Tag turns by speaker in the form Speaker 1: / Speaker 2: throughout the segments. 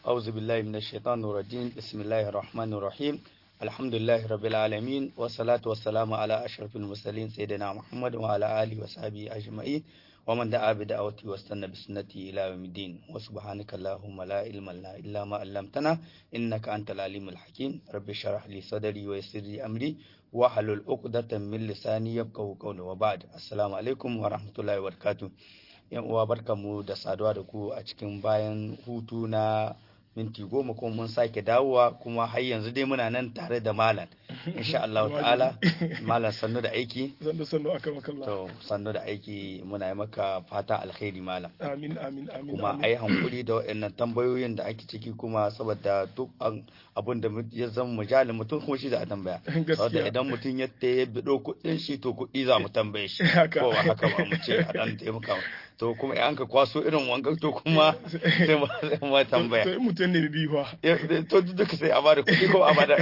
Speaker 1: أعوذ بالله من الشيطان الرجيم بسم الله الرحمن الرحيم الحمد لله رب العالمين والصلاة والسلام على أشرف المرسلين سيدنا محمد وعلى آله وصحبه أجمعين ومن دعا بدعوته واستنى بسنته إلى يوم الدين وسبحانك اللهم لا علم لنا إلا ما علمتنا إنك أنت العليم الحكيم رب اشرح لي صدري ويسر لي أمري واحلل عقدة من لساني يفقهوا قولي وبعد السلام عليكم ورحمة الله وبركاته yan uwa barkamu da saduwa da ku a cikin bayan hutu na minti goma kuma mun sake dawowa kuma har yanzu dai muna nan tare da malam insha Allah ta'ala malam sannu da aiki
Speaker 2: sannu sannu aka makalla
Speaker 1: to sannu da aiki muna yi maka fata alkhairi malam
Speaker 2: amin amin amin
Speaker 1: kuma a yi hankuri da waɗannan tambayoyin da ake ciki kuma saboda duk abun da ya zama mujalin mutum kuma shi za a tambaya saboda idan mutum ya ta ya bido kuɗin shi to kuɗi za mu tambaye shi ko ba haka ba mu ce a dan taimaka to kuma an ka kwaso irin wanga to kuma sai mu tambaya
Speaker 2: to in mutum ne biyu fa
Speaker 1: to duka sai a bada kuɗi ko a bada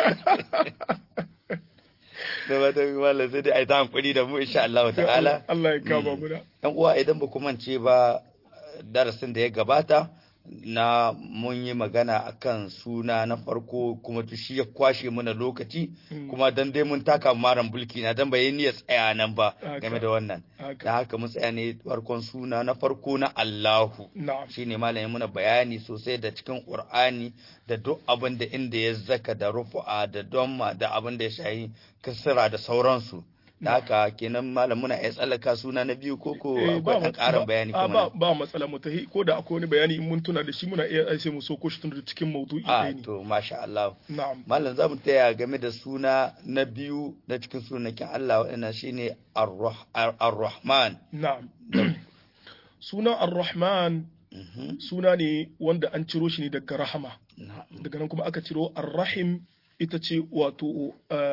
Speaker 1: da ba ta malam sai dai a yi ta hankuri da mu insha Allah ta'ala
Speaker 2: Allah ya kama mu da
Speaker 1: yan uwa idan ba ku mance ba darasin da ya gabata na mun yi magana akan suna na farko kuma shi ya kwashe mana lokaci kuma dan dai mun taka maran bulki na dan bai niyyar tsaya nan ba game da wannan da haka mun tsaya ne farkon suna na farko na Allahu shine malamin muna bayani sosai da cikin Qur'ani da duk abin da inda ya zaka da rufu'a da domma da abin da ya shayi kasira da sauransu da haka kenan malam muna iya tsallaka suna na biyu ko ko akwai ɗan ƙarin bayani
Speaker 2: kuma ba ba matsala mu tahi ko da akwai wani bayani in mun tuna da shi muna iya sai mu soko shi tun da cikin maudu'i
Speaker 1: ɗaya ne to masha Allah
Speaker 2: na'am
Speaker 1: malam za mu taya game da suna na biyu na cikin sunakin Allah waɗannan shine ar-rahman
Speaker 2: na'am sunan ar-rahman suna ne wanda an ciro shi ne daga rahama daga nan kuma aka ciro ar-rahim ita ce wato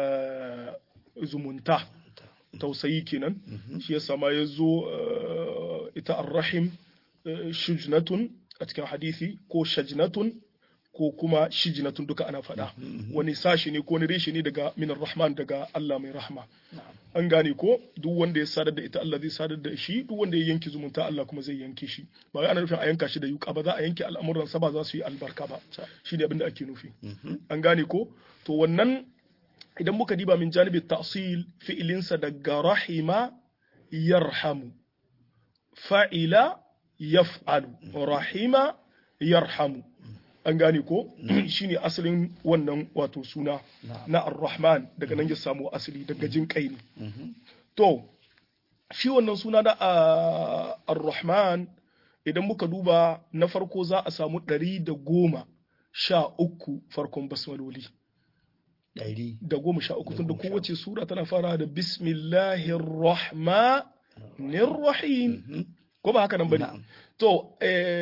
Speaker 2: zumunta tausayi kenan shi yasa ma ya zo ita arrahim shujnatun a cikin hadisi ko shajnatun ko kuma shijnatun duka ana faɗa wani sashi ne ko wani reshe ne daga minar rahman daga Allah mai rahma an gane ko duk wanda ya sadar da ita Allah zai sadar da shi duk wanda ya yanke zumunta Allah kuma zai yanke shi ba wai ana nufin a yanka shi da yuka ba za a yanke al'amuran sa ba za su yi albarka ba shi ne abin da ake nufi an gane ko to wannan idan muka diba min janibi ta'sil fi'ilinsa daga rahima yarhamu fa'ila yaf'alu rahima yarhamu an gane ko shine asalin wannan wato suna na ar-rahman daga nan ya samu asali daga jin kai ne to shi wannan suna da ar-rahman idan muka duba na farko za a samu ɗari da goma sha uku farkon basmaloli
Speaker 1: ɗari
Speaker 2: da goma sha uku tunda kowace sura tana fara da bismillahir rahmanir rahim ko ba haka nan bane to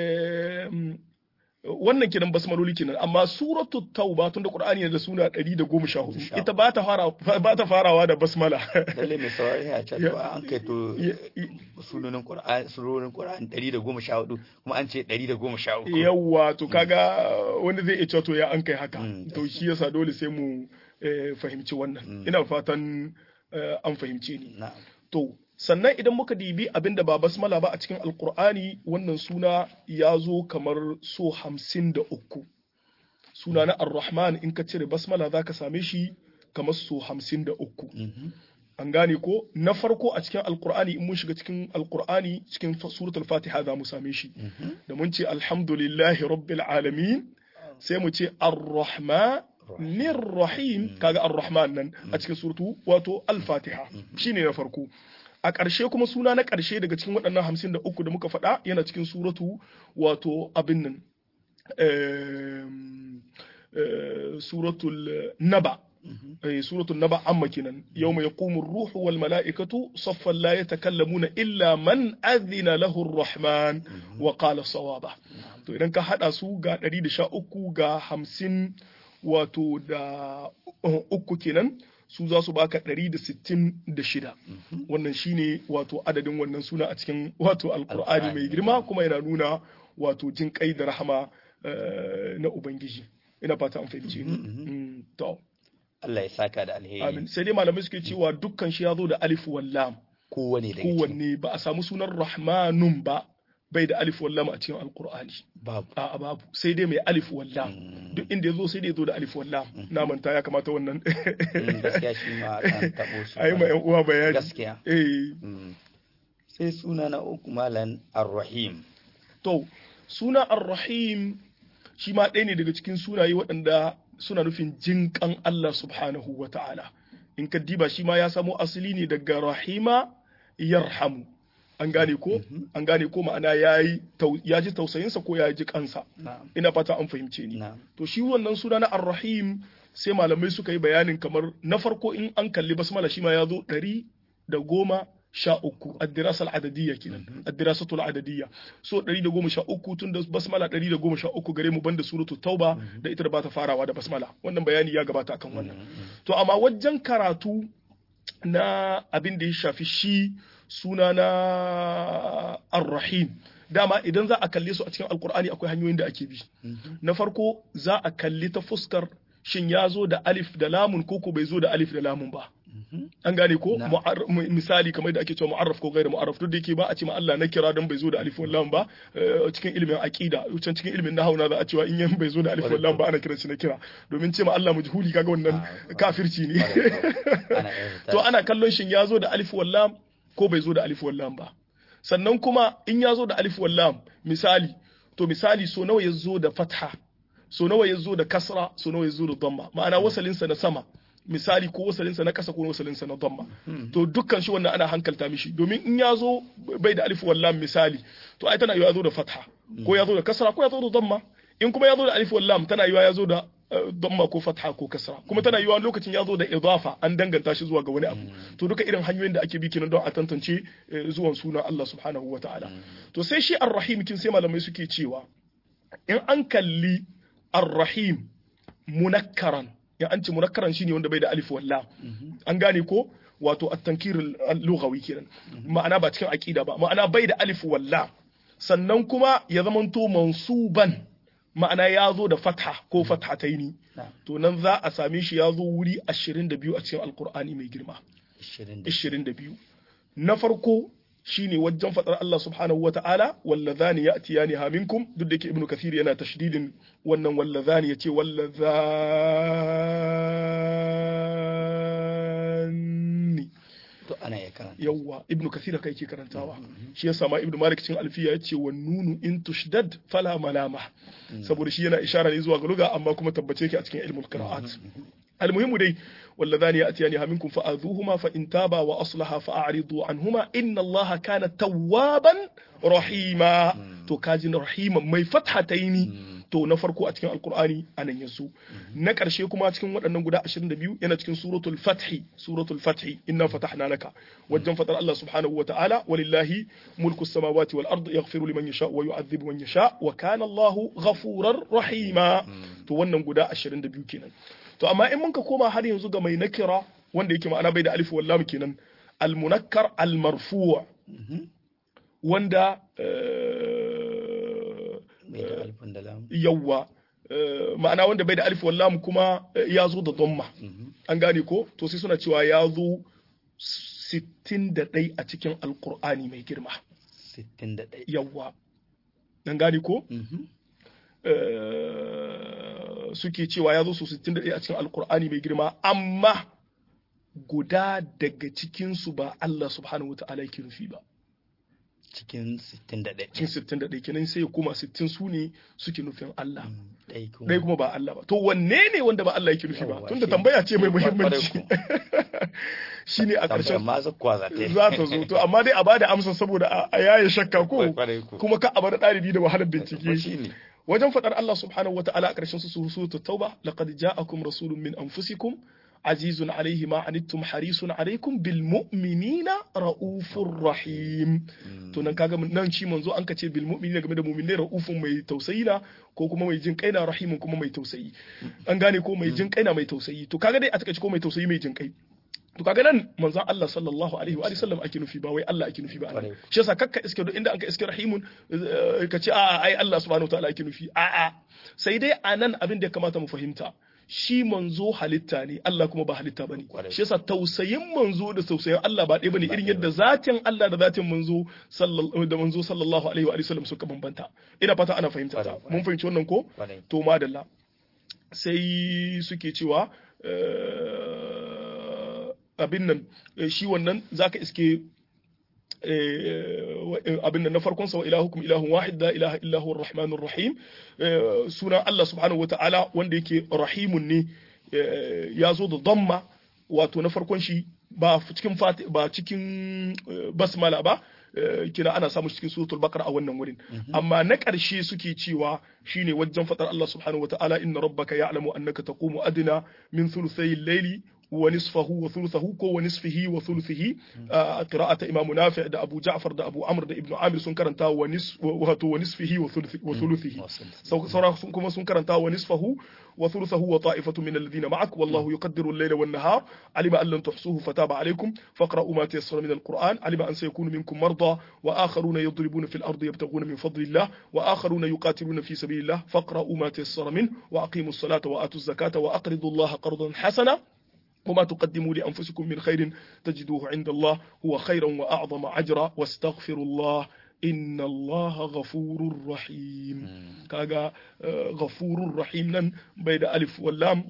Speaker 2: wannan kenan basmaloli kenan amma suratu tauba tunda qur'ani da suna 114 ita ba ta fara ba ta farawa da basmala
Speaker 1: lalle mai saurari a can an kai to sunonin qur'ani surorin qur'ani 114 kuma an ce 113
Speaker 2: yawa to kaga wanda zai iya cewa to ya an kai haka to shi yasa dole sai mu fahimci wannan ina fatan an fahimce ni to sannan idan muka dibi abin da ba basmala ba a cikin alkur'ani wannan suna ya zo kamar so hamsin da uku suna na ar-rahman in ka cire basmala za ka same shi kamar so hamsin da uku an gane ko na farko a cikin alkur'ani in mun shiga cikin alkur'ani cikin suratul fatiha za mu same shi da mun ce alhamdulillahi rabbil alamin sai mu ce ar-rahman rahim kaga ar-rahman nan a cikin suratu wato al-fatiha shine na farko a ƙarshe kuma suna na ƙarshe daga cikin waɗannan hamsin da uku da muka faɗa yana cikin suratu wato abin nan suratul naba suratul naba amma kenan yau mai yaqumu ruhu wal mala'ikatu saffan la yatakallamuna illa man adhina lahu rahman wa qala sawaba to idan ka hada su ga 113 ga 50 wato da uku kenan su za su baka 166 wannan shine wato adadin wannan suna a cikin wato alkur'ani mai girma kuma yana nuna wato jin kai da rahama na ubangiji ina fata an fahimci ni to
Speaker 1: Allah ya saka da alheri
Speaker 2: amin sai dai malamai suke cewa dukkan shi ya zo da alif wal lam
Speaker 1: kowane da
Speaker 2: kowanne ba a samu sunan rahmanun ba bai da alif wallam a cikin alqur'ani
Speaker 1: babu
Speaker 2: a babu sai dai mai alif wallam duk inda yazo sai dai yazo da alif wallam na manta ya kamata wannan
Speaker 1: gaskiya shi ma kan tabo shi
Speaker 2: ayi ma yan uwa bayani
Speaker 1: gaskiya
Speaker 2: eh
Speaker 1: sai suna na uku malan ar-rahim
Speaker 2: to suna ar-rahim shi ma ɗaya ne daga cikin sunaye waɗanda suna nufin jinƙan Allah subhanahu wa ta'ala in ka diba shi ma ya samo asali ne daga rahima yarhamu an gane ko an gane ko ma'ana ya ji tausayinsa ko ya ji kansa ina fata an fahimce ni to shi wannan suna na ar-rahim sai malamai suka yi bayanin kamar na farko in an kalli basmala shi ma ya zo ɗari da goma sha uku addirasa al'adadiyya kenan addirasatu al'adadiyya so ɗari da goma sha uku tun da basmala ɗari da goma sha uku gare mu banda suratu tauba da ita da bata farawa da basmala wannan bayani ya gabata akan wannan to amma wajen karatu na abin da ya shafi shi suna na ar-rahim dama idan za a kalle su a cikin alkur'ani akwai hanyoyin da ake bi na farko za a kalli ta fuskar shin ya zo da alif da lamun ko ko bai zo da alif da lamun ba an gane ko misali kamar da ake cewa mu'arraf ko gairu mu'arraf duk da yake ba a ce ma Allah na kira don bai zo da alif wal lam ba cikin ilimin aqida can cikin ilimin nahwu na za a cewa in yan bai zo da alif wal lam ba ana kiran shi na kira domin ce ma Allah majhuli kaga wannan kafirci ne to ana kallon shin ya zo da alif wal lam ko bai zo da alif wal lam ba sannan kuma in ya zo da alif wal lam misali to misali so nawa ya zo da fatha so nawa ya zo da kasra so nawa ya zo da dhamma ma'ana wasalinsa na sama misali ko wasalinsa na kasa ko wasalinsa na dhamma to dukkan shi wannan ana hankalta mishi domin in ya zo bai da alif wallam misali to ai tana yiwa ya zo da fatha ko ya zo da kasra ko ya zo da dhamma in kuma ya zo da alif wallam tana yiwa ya zo da dhamma ko fatha ko kasra kuma tana yiwa lokacin ya zo da idafa an danganta shi zuwa ga wani abu to duka irin hanyoyin da ake bi kenan don a tantance zuwan sunan Allah subhanahu wataala to sai shi ar-rahim kin sai malamai suke cewa in an kalli ar-rahim munakkaran ya an ce munakkaran shine wanda bai da alif walla an gane ko wato at-tankir al-lughawi kenan ma'ana ba cikin aqida ba ma'ana bai da alif walla sannan kuma ya zamanto mansuban ma'ana ya zo da fatha ko fathataini to nan za a same shi ya zo wuri 22 a cikin alqur'ani mai girma 22 na farko shine wajen fadar Allah subhanahu wata'ala wallazani ya'tiyani ha minkum duk da yake ibnu kathir yana tashdidin wannan wallazani yace wallazani
Speaker 1: to ana ya karanta
Speaker 2: yawa ibnu kathir kai ke karantawa shi yasa ma ibnu malik cikin alfiya yace wan nunu in tushdad fala malama saboda shi yana ishara ne zuwa ga lugha amma kuma tabbace yake a cikin ilmul qira'at المهم دي واللذان يأتيانها منكم فآذوهما فإن تابا وأصلحا فأعرضوا عنهما إن الله كان توابا رحيما تو كاجن رحيما مي فتحتين to na farko a cikin alkur'ani anan yanzu na ƙarshe kuma a cikin waɗannan guda 22 yana cikin suratul fathi suratul fathi inna fatahna laka wajen fatar Allah subhanahu wa ta'ala walillahi mulku samawati wal ard yaghfiru liman yasha wa yu'adhibu man yasha wa kana Allahu ghafurar rahima to wannan guda 22 kenan to amma in mun ka koma har yanzu ga mai nakira wanda yake ma'ana bai da alif wallam kenan al munakkar al marfu' wanda yawwa ma'ana wanda bai da alif wallam kuma ya zo da dhamma an gane ko to sai suna cewa ya zo 61 a cikin alkur'ani mai girma
Speaker 1: 61
Speaker 2: yawwa an gane ko suke cewa ya zo su 61 a cikin alkur'ani mai girma amma guda daga cikinsu ba Allah subhanahu wa ta'ala yake nufi ba
Speaker 1: cikin 61
Speaker 2: cikin 61 kenan sai ya koma 60 su ne suke nufin Allah
Speaker 1: ɗai
Speaker 2: ɗaya kuma ba Allah ba to wanne ne wanda ba Allah yake nufi ba
Speaker 1: Yawwa,
Speaker 2: tunda
Speaker 1: shi-
Speaker 2: tambaya ce mai
Speaker 1: Kwarai
Speaker 2: muhimmanci
Speaker 1: ko.
Speaker 2: shine a
Speaker 1: tambayar
Speaker 2: ƙarshen
Speaker 1: ma zakkuwa za ta yi
Speaker 2: za ta zo to amma dai a bada amsa saboda a- a yaye shakka ko
Speaker 1: Kwarai ko.
Speaker 2: kuma ka a bar ɗalibi da wahalar
Speaker 1: Ko
Speaker 2: bincike
Speaker 1: shi ne
Speaker 2: wajen faɗar Allah subhanahu wa ta'ala a ƙarshen su suratul tauba laqad ja'akum rasulun min anfusikum azizun alaihi ma anittum harisun alaikum bil mu'minina raufur rahim to nan kaga nan shi manzo an kace bil mu'minina game da mu'minai raufun mai tausayi na ko kuma mai jin kaina rahimun kuma mai tausayi an gane ko mai jin kaina mai tausayi to kaga dai a takaice ko mai tausayi mai jin kai to kaga nan manzon Allah sallallahu alaihi wa alihi sallam ake nufi ba wai Allah ake nufi ba anan.
Speaker 1: Kwarai.
Speaker 2: shi yasa kakka iske duk inda an ka iske rahimun eh, ka ce a'a ai Allah subhanahu wa ta'ala ake nufi a'a sai dai anan abin da ya kamata mu fahimta shi manzo halitta ne Allah kuma ba halitta bane
Speaker 1: Kwarai.
Speaker 2: shi yasa tausayin manzo da tausayin Allah ba ɗaya bane irin yadda zatin Allah da zatin manzo sallallahu da manzo sallallahu alaihi wa alihi wasallam suka bambanta ina fata ana fahimta ta
Speaker 1: Kwarai, kwarai.
Speaker 2: mun fahimci wannan ko
Speaker 1: Kwarai.
Speaker 2: to madalla sai suke cewa eh, abin nan eh, shi wannan zaka iske eh, abin nan na farkon sa wa ilahukum ilahun wahid la ilaha illa huwa arrahmanur rahim eh, sunan Allah subhanahu wataala wanda yake rahimun ne eh, ya zo da damma wato na farkon shi ba cikin fati ba cikin eh, basmala ba eh, kina ana samu cikin suratul baqara a wannan wurin amma na ƙarshe suke cewa shine wajen fadar Allah subhanahu wataala inna rabbaka ya'lamu annaka taqumu adna min thuluthay al-layli wa nisfahu wa thuluthahu ko wa nisfihi wa thuluthihi a qira'ata imam nafi' da abu ja'far da abu amr da ibnu amir sun karanta wa nis wato wa nisfihi wa thuluthi- wa thuluthihi sau- saura sun kuma sun karanta wa nisfahu wa thuluthahu wa ta'ifatu min alladhina ma'ak wallahu yuqaddiru al-layla wan nahar alima an lan tuhsuhu fataba alaykum faqra'u ma tayassara min al-qur'an alima an sayakunu minkum marda wa akharuna yadribuna fil ardi yabtaghuna min fadlillah wa akharuna yuqatiluna fi sabilillah faqra'u ma tayassara min wa aqimus salata wa atuz zakata wa aqridu allaha qardan hasana وما تقدموا لأنفسكم من خير تجدوه عند الله هو خيرا وأعظم أجرا واستغفروا الله إن الله غفور رحيم كاغا آه، غفور رحيم نن بيد ألف واللام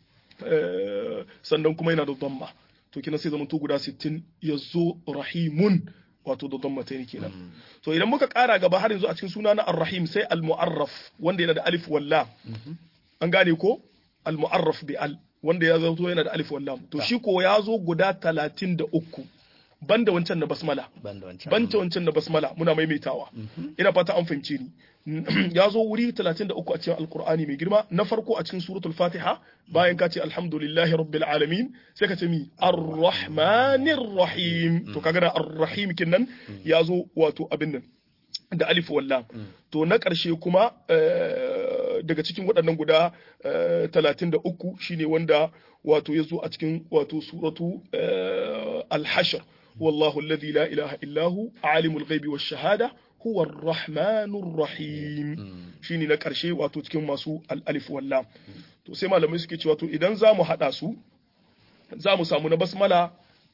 Speaker 2: آه، sannan kuma yana da damma to kina sai zamanto guda 60 yazo rahimun wato da damma ta kenan to idan muka kara gaba har yanzu a cikin suna na ar-rahim sai al-mu'arraf wanda yana da alif wallam an gane ko al-mu'arraf bi al wanda ya zato yana da alif wallam to shi ko ya zo guda 33 banda wancan na basmala
Speaker 1: Banda wancan.
Speaker 2: banta wancan na basmala muna maimaitawa ina fata an fahimce ni ya zo wuri 33 a cikin alkur'ani mai girma na farko a cikin suratul fatiha bayan ka ce alhamdulillahi rabbil alamin sai ka ce mi arrahmanir rahim to kaga da arrahim kinnan ya zo wato abin nan da alif wallam to na ƙarshe kuma eh, daga cikin waɗannan guda talatin da uku shine wanda wato ya zo a cikin wato suratu eh, al-hashr wallahu alladhi la ilaha illahu alimul ghaibi wash shahada huwa ar-rahmanur rahim shine na ƙarshe wato cikin masu al-alif wallam to sai malamai suke cewa to idan za mu haɗa su za mu samu na basmala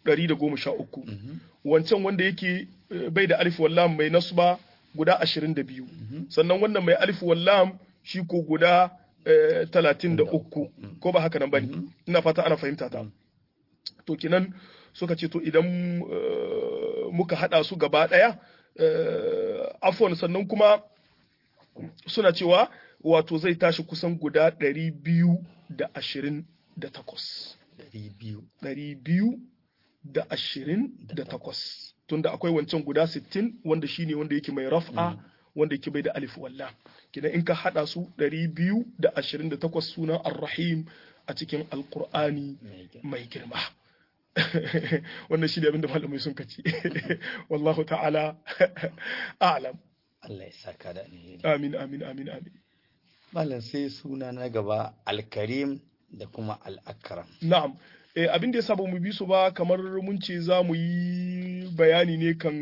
Speaker 2: 113 wancan wanda yake eh, bai da alif wallam mai nasba guda 22 sannan wannan mai alif wallam shi ko guda eh, 33 ko ba haka nan bane ina fata ana fahimta ta to kinan suka ce to idan eh, muka hada su gaba daya eh, afwan sannan kuma suna cewa wato zai tashi kusan guda 228
Speaker 1: Ɗari biyu.
Speaker 2: ɗari biyu da ashirin da takwas tunda akwai wancan guda sittin wanda shine wanda yake mai raf'a wanda yake bai da alif walla kidan in ka hada su ɗari biyu da ashirin da takwas sunan ar-rahim a cikin alqur'ani
Speaker 1: Mai kyau.
Speaker 2: mai girma wannan shi ne abinda malamai sun kaci wallahu ta'ala a'lam
Speaker 1: Allah ya saka da alheri.
Speaker 2: amin amin amin amin
Speaker 1: Malam sai suna na gaba Alkarim da kuma Al-Akram.
Speaker 2: Na'am, eh, abin da ya saba mu bi su ba kamar mun ce za mu yi bayani ne kan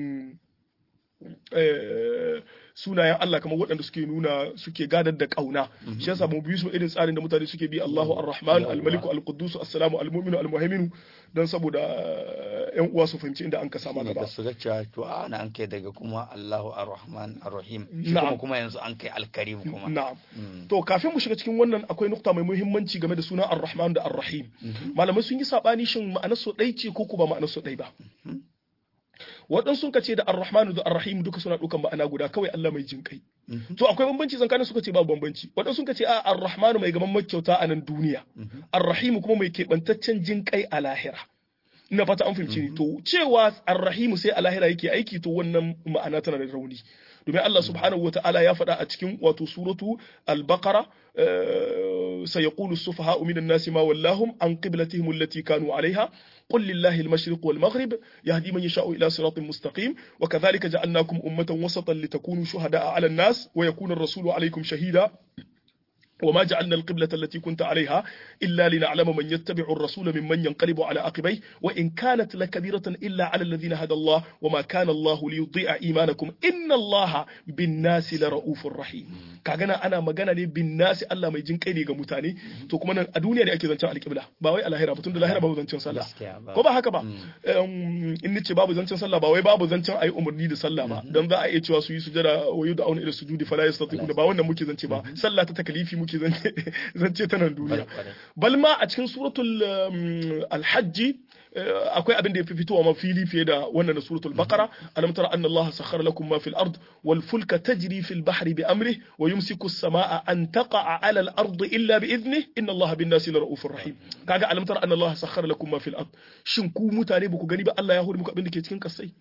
Speaker 2: eh, sunayen Allah kamar waɗanda suke nuna suke gadar da ƙauna. Shi yasa mu bi su irin tsarin da mutane suke bi Allahu Ar-Rahman, Al-Maliku, Al-Quddus, As-Salamu, Al-Mu'minu, Al-Muhaiminu don saboda ƴan uwa su fahimci inda an ka sama
Speaker 1: Shine da
Speaker 2: gaba.
Speaker 1: su ga cewa to a ana an kai daga kuma Allahu Ar-Rahman Ar-Rahim. Shi
Speaker 2: Na'am.
Speaker 1: kuma kuma yanzu an kai Alkarim kuma.
Speaker 2: Na'am.
Speaker 1: Mm.
Speaker 2: To kafin mu shiga cikin wannan akwai nukta mai muhimmanci game da sunan Ar-Rahman da Ar-Rahim. Malamai sun yi sabani shin ma'anar su ɗai ce ko ko ba ma'anar su ɗai ba. Waɗansu sun ce da Ar-Rahman da Ar-Rahim duka suna ɗaukan ma'ana guda kawai Allah mai jin kai. To akwai bambanci tsakanin suka ce babu bambanci. Waɗansu sun ce a Ar-Rahman mai gaban makyauta a nan duniya. Ar-Rahim kuma mai keɓantaccen jin kai a lahira. Ina fata an fahimci ni. To cewa Ar-Rahim sai a lahira yake aiki to wannan ma'ana tana da rauni. domin Allah subhanahu wata'ala ya faɗa a cikin wato suratu al-baqara sayaqulu as-sufaha'u minan nasi ma wallahum an qiblatihim allati kanu 'alayha قل لله المشرق والمغرب يهدي من يشاء إلى صراط مستقيم وكذلك جعلناكم أمة وسطا لتكونوا شهداء على الناس ويكون الرسول عليكم شهيدا وما جعلنا القبلة التي كنت عليها إلا لنعلم من يتبع الرسول ممن ينقلب على عقبيه وإن كانت لكبيرة إلا على الذين هدى الله وما كان الله ليضيع إيمانكم إن الله بالناس لرؤوف رحيم كاغنا أنا مغانا ne bin nasi Allah mai jin kai ne ga mutane to kuma nan a duniya ne ake zancen alƙibla ba wai a lahira ba tunda lahira babu zancen sallah ko ba haka ba in nace babu zancen sallah ba wai babu zancen ayi umarni da sallah ba dan za a iya cewa su yi sujada wa yud'auna ila sujudi fala yastati'una ba wannan muke zance ba sallah ta takalifi muke zance ta nan duniya bal ma a cikin suratul alhajji akwai abin da ya fi fitowa ma fili fiye da wannan da suratul baqara alam tara anna allaha sakhkhara lakum ma fil ard wal fulka tajri fil bahri bi amrihi wa yumsiku as-samaa an taqa'a 'ala al ard illa bi idnihi inna allaha bin nasi laraufur rahim kaga alam tara anna allaha sakhkhara lakum ma fil ard shin ku mutane ba ku gani ba Allah ya hore muku abin da ke cikin kasai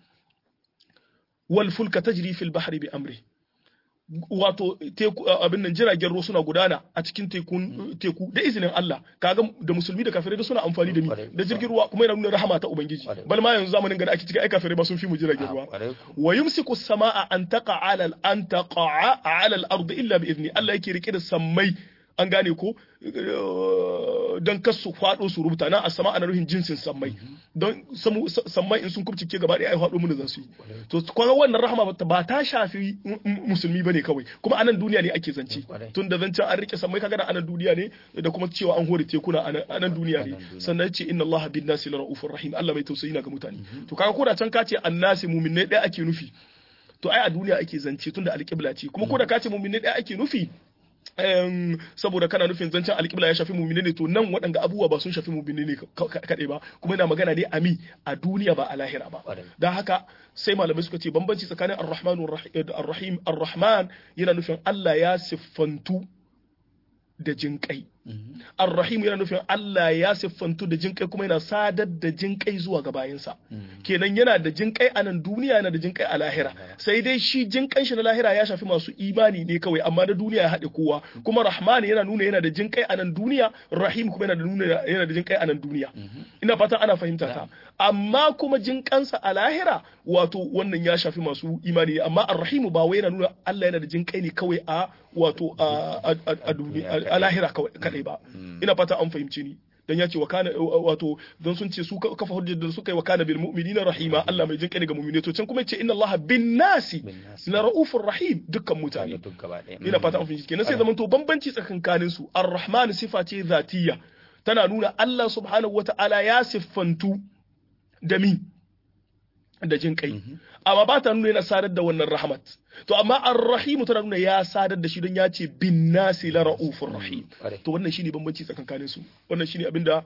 Speaker 2: wal fulka tajri fil bahri bi amrihi wato teku abin nan jiragen ruwa suna gudana a cikin tekun teku da izinin Allah kaga da musulmi da kafirai da suna amfani da ni da jirgin ruwa kuma yana nuna rahama ta ubangiji bal ma yanzu zamanin gada ake cikin ai kafirai ba sun fi mu jiragen ruwa wa yumsiku samaa an taqa ala an taqa ala al-ard illa bi idni Allah yake rike da sammai an gane ko don kar su faɗo su rubuta na a sama ana ruhin jinsin sammai don sammai in sun kubcike gaba ɗaya ai faɗo mun za su yi to kuma wannan rahama ba ta shafi musulmi bane kawai kuma anan duniya ne ake zance tun da zancen an rike sammai kaga anan duniya ne da kuma cewa an hore tekuna anan duniya ne sannan ce inna allaha bin nasi laraufur rahim Allah mai tausayi na ga mutane to kaga ko da can ka ce annasi mu'minai ɗaya ake nufi to ai a duniya ake zance tun da alƙibla ce kuma ko da ka ce mu'minai ɗaya ake nufi saboda kana nufin zancen alƙibla ya shafi mumine ne to nan waɗanda abubuwa ba sun shafi mumine ne kaɗai ba kuma yana magana ne ami a duniya ba a lahira ba don haka sai malamai suka ce bambanci tsakanin ar-rahman ar-rahim ar-rahman yana nufin Allah ya siffantu da jinƙai Ar-Rahim yana nufin Allah ya siffantu da jinƙai kuma yana sadar da jinƙai zuwa ga bayinsa. Kenan yana da jinƙai a nan duniya yana da jinƙai a lahira. Sai dai shi jinƙan shi na lahira ya shafi masu imani ne kawai amma na duniya ya haɗe kowa. Kuma Rahman yana nuna yana da jinƙai a nan duniya, Rahim kuma yana da nuna yana da jinƙai a nan duniya. Ina fatan ana fahimta ta. Amma kuma jinƙansa a lahira wato wannan ya shafi masu imani amma Ar-Rahim ba wai yana nuna Allah yana da jinƙai ne kawai a wato a lahira kadai ba ina fata an fahimce ni dan ya ce wa kana wato don sun ce su kafa hujjar da suka yi wa kana bil mu'minina rahima Allah mai jinkai ga mu'mini to can kuma ce inna Allah bin nasi la raufur rahim dukkan mutane ina fata an fahimce kenan sai zaman to bambanci tsakankanin su ar-rahman sifa ce zatiyya tana nuna Allah subhanahu wata'ala ya siffantu da mi da jin kai amma ba ta nuna yana sadar da wannan rahmat to amma ar-rahim tana nuna ya sadar da shi don ya ce bin nasi la raufur rahim to wannan shine bambanci tsakankanin su wannan shine abinda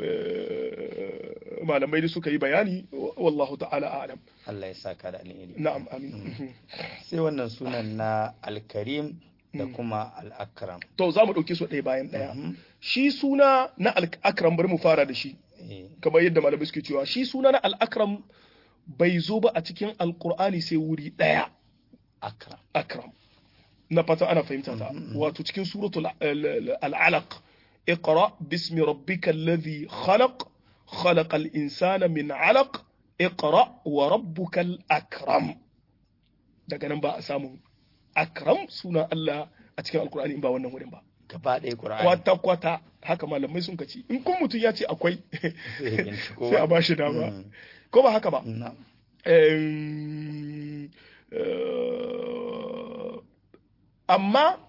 Speaker 2: malamai da suka yi bayani wallahu ta'ala a'lam
Speaker 1: Allah ya saka da alheri
Speaker 2: na'am amin
Speaker 1: sai wannan sunan na al-karim da kuma al-akram
Speaker 2: to za mu dauke su ɗaya bayan ɗaya shi suna na al-akram bari mu fara da shi kamar yadda malamai suke cewa shi suna na al-akram bai zo ba a cikin alkur'ani sai wuri ɗaya
Speaker 1: akram
Speaker 2: akram na fata ana fahimta ta wato cikin suratul al'alaq اقرأ باسم ربك الذي خلق خلق الإنسان من علق اقرأ وربك الأكرم daga nan ba a samu akram suna Allah a cikin alkur'ani in ba wannan wurin ba
Speaker 1: gaba ɗaya ƙur'ani
Speaker 2: kwata kwata haka malamai sun kaci in kun mutum ya ce akwai sai a bashi dama ko ba haka ba amma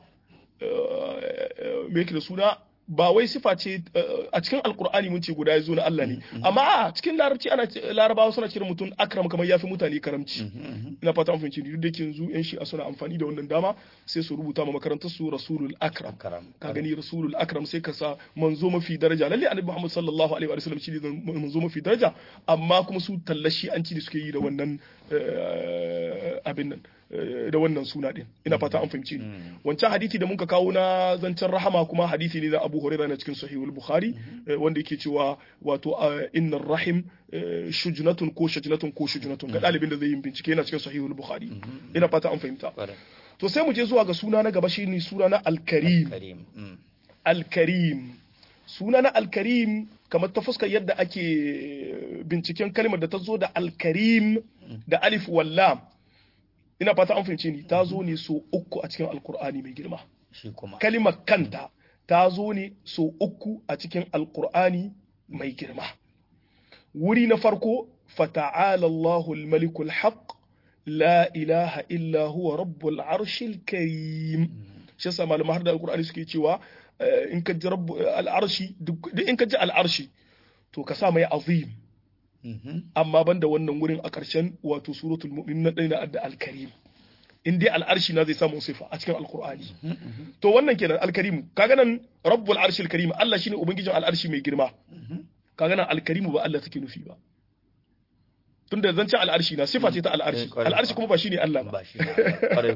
Speaker 2: me yake da suna ba wai sifa ce a cikin alkur'ani mun ce guda ya zo na Allah ne amma a cikin larabci ana larabawa suna cire mutum akram kamar yafi mutane karamci ina fata an fahimci duk da yake yanzu yan shi'a suna amfani da wannan dama sai su rubuta ma makarantar su rasulul akram ka gani rasulul akram sai ka sa manzo mafi daraja lalle annabi muhammad sallallahu alaihi wa sallam shi ne manzo mafi daraja amma kuma su tallashi an ci da suke yi da wannan abin nan da wannan suna din ina fata an fahimci ni wancan hadisi da muka kawo na zancen rahama kuma hadisi ne na Abu Hurairah na cikin Sahihul Bukhari wanda yake cewa wato innar rahim shujnatun ko shajnatun ko shujnatun ga dalibin da zai yi bincike yana cikin Sahihul Bukhari ina fata an fahimta to sai mu je zuwa ga suna na gaba shine suna na Al-Karim Al-Karim suna na Al-Karim kamar ta fuskar yadda ake binciken kalmar da ta zo da Al-Karim da alif wallam ina fata an fahimce ni ta zo ne so uku a cikin alkur'ani mai girma
Speaker 1: shi kuma
Speaker 2: kalimar kanta ta zo ne so uku a cikin alkur'ani mai girma wuri na farko fata'ala Allahul malikul haq la ilaha illa huwa rabbul arshil karim shi yasa malaman har da alkur'ani suke cewa eh, in ka ji rabbu al'arshi duk duk in ka ji al'arshi to ka sa mai azim
Speaker 1: Mhm.
Speaker 2: amma banda wannan wurin a ƙarshen wato suratul mu'min na ɗaya na adda al-karim in dai al'arshi na zai samu sifa a cikin alkur'ani to wannan kenan alkarimu kaga nan rabbul arshil karim Allah shine ubangijin al'arshi mai girma kaga nan alkarimu ba Allah take nufi ba tunda zancen al'arshi na sifa ce ta al'arshi
Speaker 1: Eh, kwarai.
Speaker 2: al'arshi kuma ba shine Allah ba
Speaker 1: ba shi ne kwarai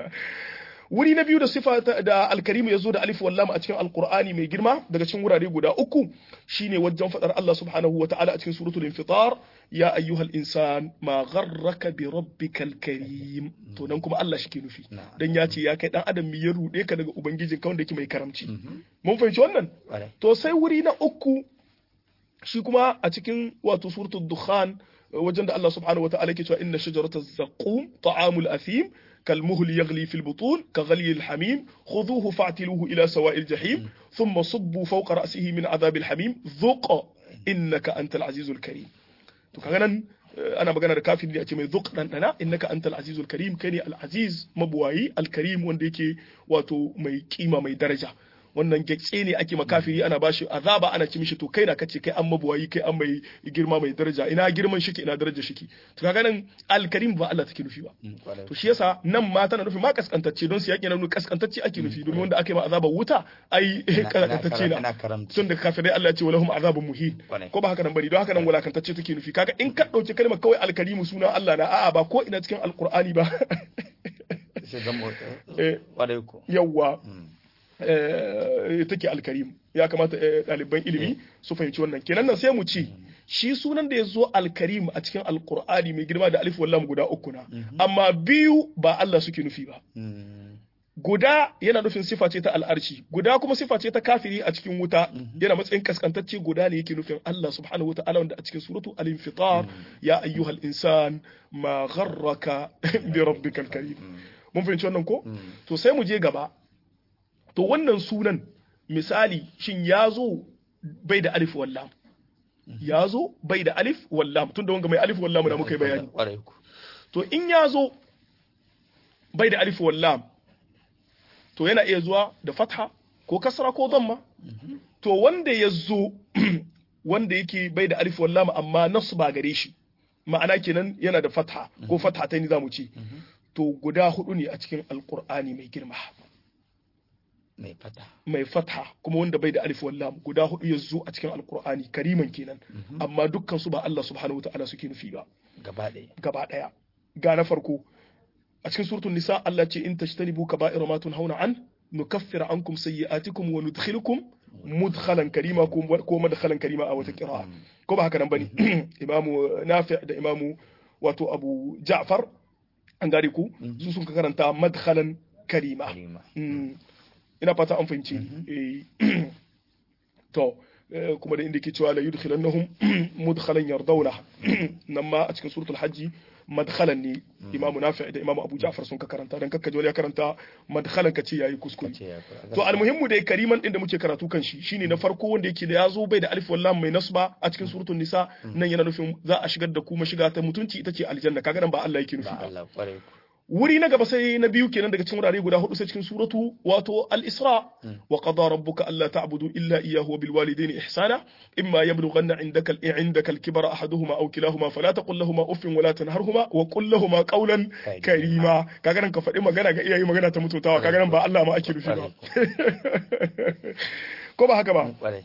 Speaker 2: wuri na biyu da sifa ta- da alkarimu ya zo da alif wallam a cikin alkur'ani mai girma daga cikin wurare guda uku shine wajen fadar Allah subhanahu wa ta'ala a cikin suratul infitar ya ayyuhal insan ma gharraka bi rabbikal karim to nan kuma Allah shi ke nufi
Speaker 1: Na'am.
Speaker 2: dan ya ce ya kai dan adam mi ya rude ka daga ubangijin ka wanda yake mai karamci mun fahimci wannan
Speaker 1: kwarai
Speaker 2: to sai wuri na uku shi kuma a cikin wato suratul dukhan wajen da Allah subhanahu wa ta'ala yake cewa inna shajarata zaqum ta'amul athim كالمهل يغلي في البطون كغلي الحميم خذوه فاعتلوه إلى سواء الجحيم ثم صبوا فوق رأسه من عذاب الحميم ذق إنك أنت العزيز الكريم to kaga nan eh, ana magana da kafin ne a ce mai zuq dan dana innaka antal azizul karim kai ne al aziz mabuwayi al karim wanda yake wato mai kima mai daraja wannan getse ne ake makafiri ana bashi azaba ana ci mishi to kai na kace kai an mabuwayi kai an mai girma mai daraja ina girman shiki ina daraja shiki to kaga nan al karim ba Allah take nufi ba
Speaker 1: Mm, kwarai
Speaker 2: to shi yasa nan ma tana nufi ma kaskantacce don su yaƙi na nuna kaskantacce ake nufi domin wanda aka yi ma azabar wuta ai
Speaker 1: Ina-
Speaker 2: kaskantacce
Speaker 1: ina
Speaker 2: na
Speaker 1: karamci
Speaker 2: tun da kafirai Allah ya ce walahum azabun muhin
Speaker 1: Kwarai.
Speaker 2: ko ba haka nan bane don haka nan wulakantacce take nufi kaga in ka dauki kalmar kawai alkarimu sunan Allah na a'a ba ko ina cikin alqur'ani ba
Speaker 1: sai zama
Speaker 2: Eh.
Speaker 1: kwarai ko
Speaker 2: yawwa
Speaker 1: Mm.
Speaker 2: eh, take alkarim ya kamata eh, ɗaliban ilimi su fahimci wannan kenan nan sai mu ce shi sunan da ya zo alkarim a cikin alqur'ani mai girma da alif wallam guda uku na amma biyu ba Allah suke nufi ba
Speaker 1: Mm.
Speaker 2: guda yana nufin sifa ce ta al'arshi guda kuma sifa ce ta kafiri a cikin wuta yana matsayin kaskantacce guda ne yake nufin Allah subhanahu wa ta'ala wanda a cikin suratu al-infitar ya ayyuhal insan ma gharraka bi rabbikal karim mun fahimci wannan ko to sai mu je gaba to wannan sunan misali shin ya zo bai da alif wallam ya zo bai da alif wallam tunda wanga mai alif wallam da muka yi bayani
Speaker 1: kwarai ko
Speaker 2: to in ya zo bai da alif wallam to yana iya zuwa da fatha ko kasra ko damma to wanda ya zo wanda yake bai da alif wallam amma nasu ba gare shi ma'ana kenan yana da fatha ko fatha ta ni zamu ce to guda hudu ne a cikin alqur'ani mai girma
Speaker 1: mai fata
Speaker 2: mai fatha kuma wanda bai da alif wallam guda hudu ya zo a cikin alqur'ani kariman kenan amma dukkan su ba Allah subhanahu wataala suke nufi ba
Speaker 1: gaba ɗaya
Speaker 2: gaba ɗaya ga na farko a cikin suratul nisa Allah ce in tajtanibu kaba'ira ma tunhauna an nukaffir ankum sayyi'atikum wa nudkhilukum mudkhalan karima ko ko madkhalan karima a wata qira'a ko ba haka nan bane imamu nafi da imamu wato abu ja'far an gare ku su sun karanta madkhalan karima
Speaker 1: kalima
Speaker 2: Mm. ina fata an fahimci ni. Eh, to eh, kuma da inda ke cewa la yudkhilannahum mudkhalan yardawna nan ma a cikin suratul hajji madkhalan ne imamu nafi da imamu abu ja'far sun ka karanta dan kakkaje wani ya karanta madkhalan ka ce yayi kuskure
Speaker 1: ce ya fi
Speaker 2: to almuhimmu dai kariman din da muke karatu kan shi shine na farko wanda yake da yazo bai da alif wallam mai nasba a cikin suratul nisa nan yana nufin za a shigar da ku mashiga ta mutunci ita ce aljanna kaga nan ba Allah yake nufi
Speaker 1: ba
Speaker 2: ba
Speaker 1: Allah kwarai ko
Speaker 2: wuri na gaba sai na biyu kenan daga cikin wurare guda hudu sai cikin suratu wato al-isra wa qada rabbuka alla ta'budu illa iyyahu wa bil walidayni ihsana imma yablughanna indaka indaka al-kibara ahaduhuma aw kilahuma fala taqul lahumā uffin wa la tanharhuma wa qul lahumā qawlan karima kaga nan ka faɗi magana ga iyaye magana ta mutuntawa kaga nan ba Allah ma ake nufi ba ko ba haka ba
Speaker 1: kwarai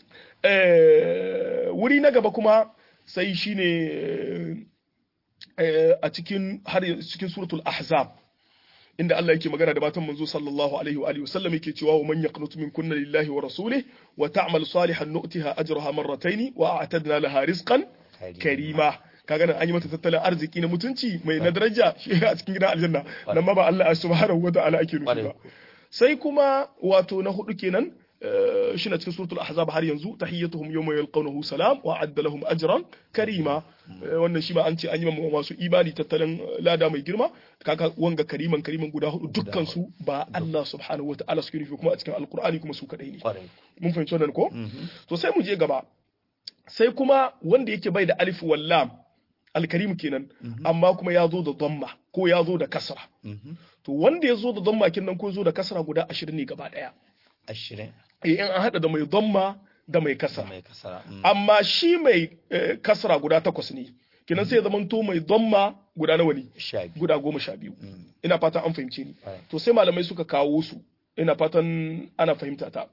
Speaker 2: eh wuri na gaba kuma sai shine eh, a cikin har cikin suratul ahzab inda Allah yake magana da matan manzo sallallahu alaihi wa alihi wasallam yake cewa wa man yaqnutu min kunna lillahi wa rasulih wa ta'mal salihan nu'tiha ajraha marratayn wa a'tadna laha rizqan karima kaga nan an yi mata tattalin arziki na mutunci mai na daraja shi a cikin gidan aljanna nan ma ba Allah subhanahu wa ta'ala ake nufi
Speaker 1: Kwarai
Speaker 2: ba
Speaker 1: ko.
Speaker 2: sai kuma wato na hudu kenan shi na cikin suratul ahzab har yanzu tahiyyatuhum yawma yalqawnahu salam wa adda lahum ajran karima wannan shi ma an ce an yi masu imani tattalin lada mai girma kaka wanga kariman kariman guda hudu dukkan su ba Allah subhanahu wa ta'ala suke nufi kuma a cikin alqur'ani kuma su kadai ne mun fahimci wannan ko to sai mu je gaba sai kuma wanda yake bai da alif wal lam alkarim kenan amma kuma ya zo da dhamma ko ya zo da kasra to wanda ya zo da dhamma kenan ko ya zo da kasra guda 20 ne gaba daya
Speaker 1: 20
Speaker 2: in an hada da mai dhamma da mai kasra
Speaker 1: mai kasara
Speaker 2: amma shi mai kasra guda takwas ne kenan sai ya zama to mai dhamma guda nawa ne
Speaker 1: sha biyu
Speaker 2: guda goma sha biyu ina fatan an fahimce ni
Speaker 1: Right.
Speaker 2: to sai malamai suka kawo su ina fatan ana fahimta ta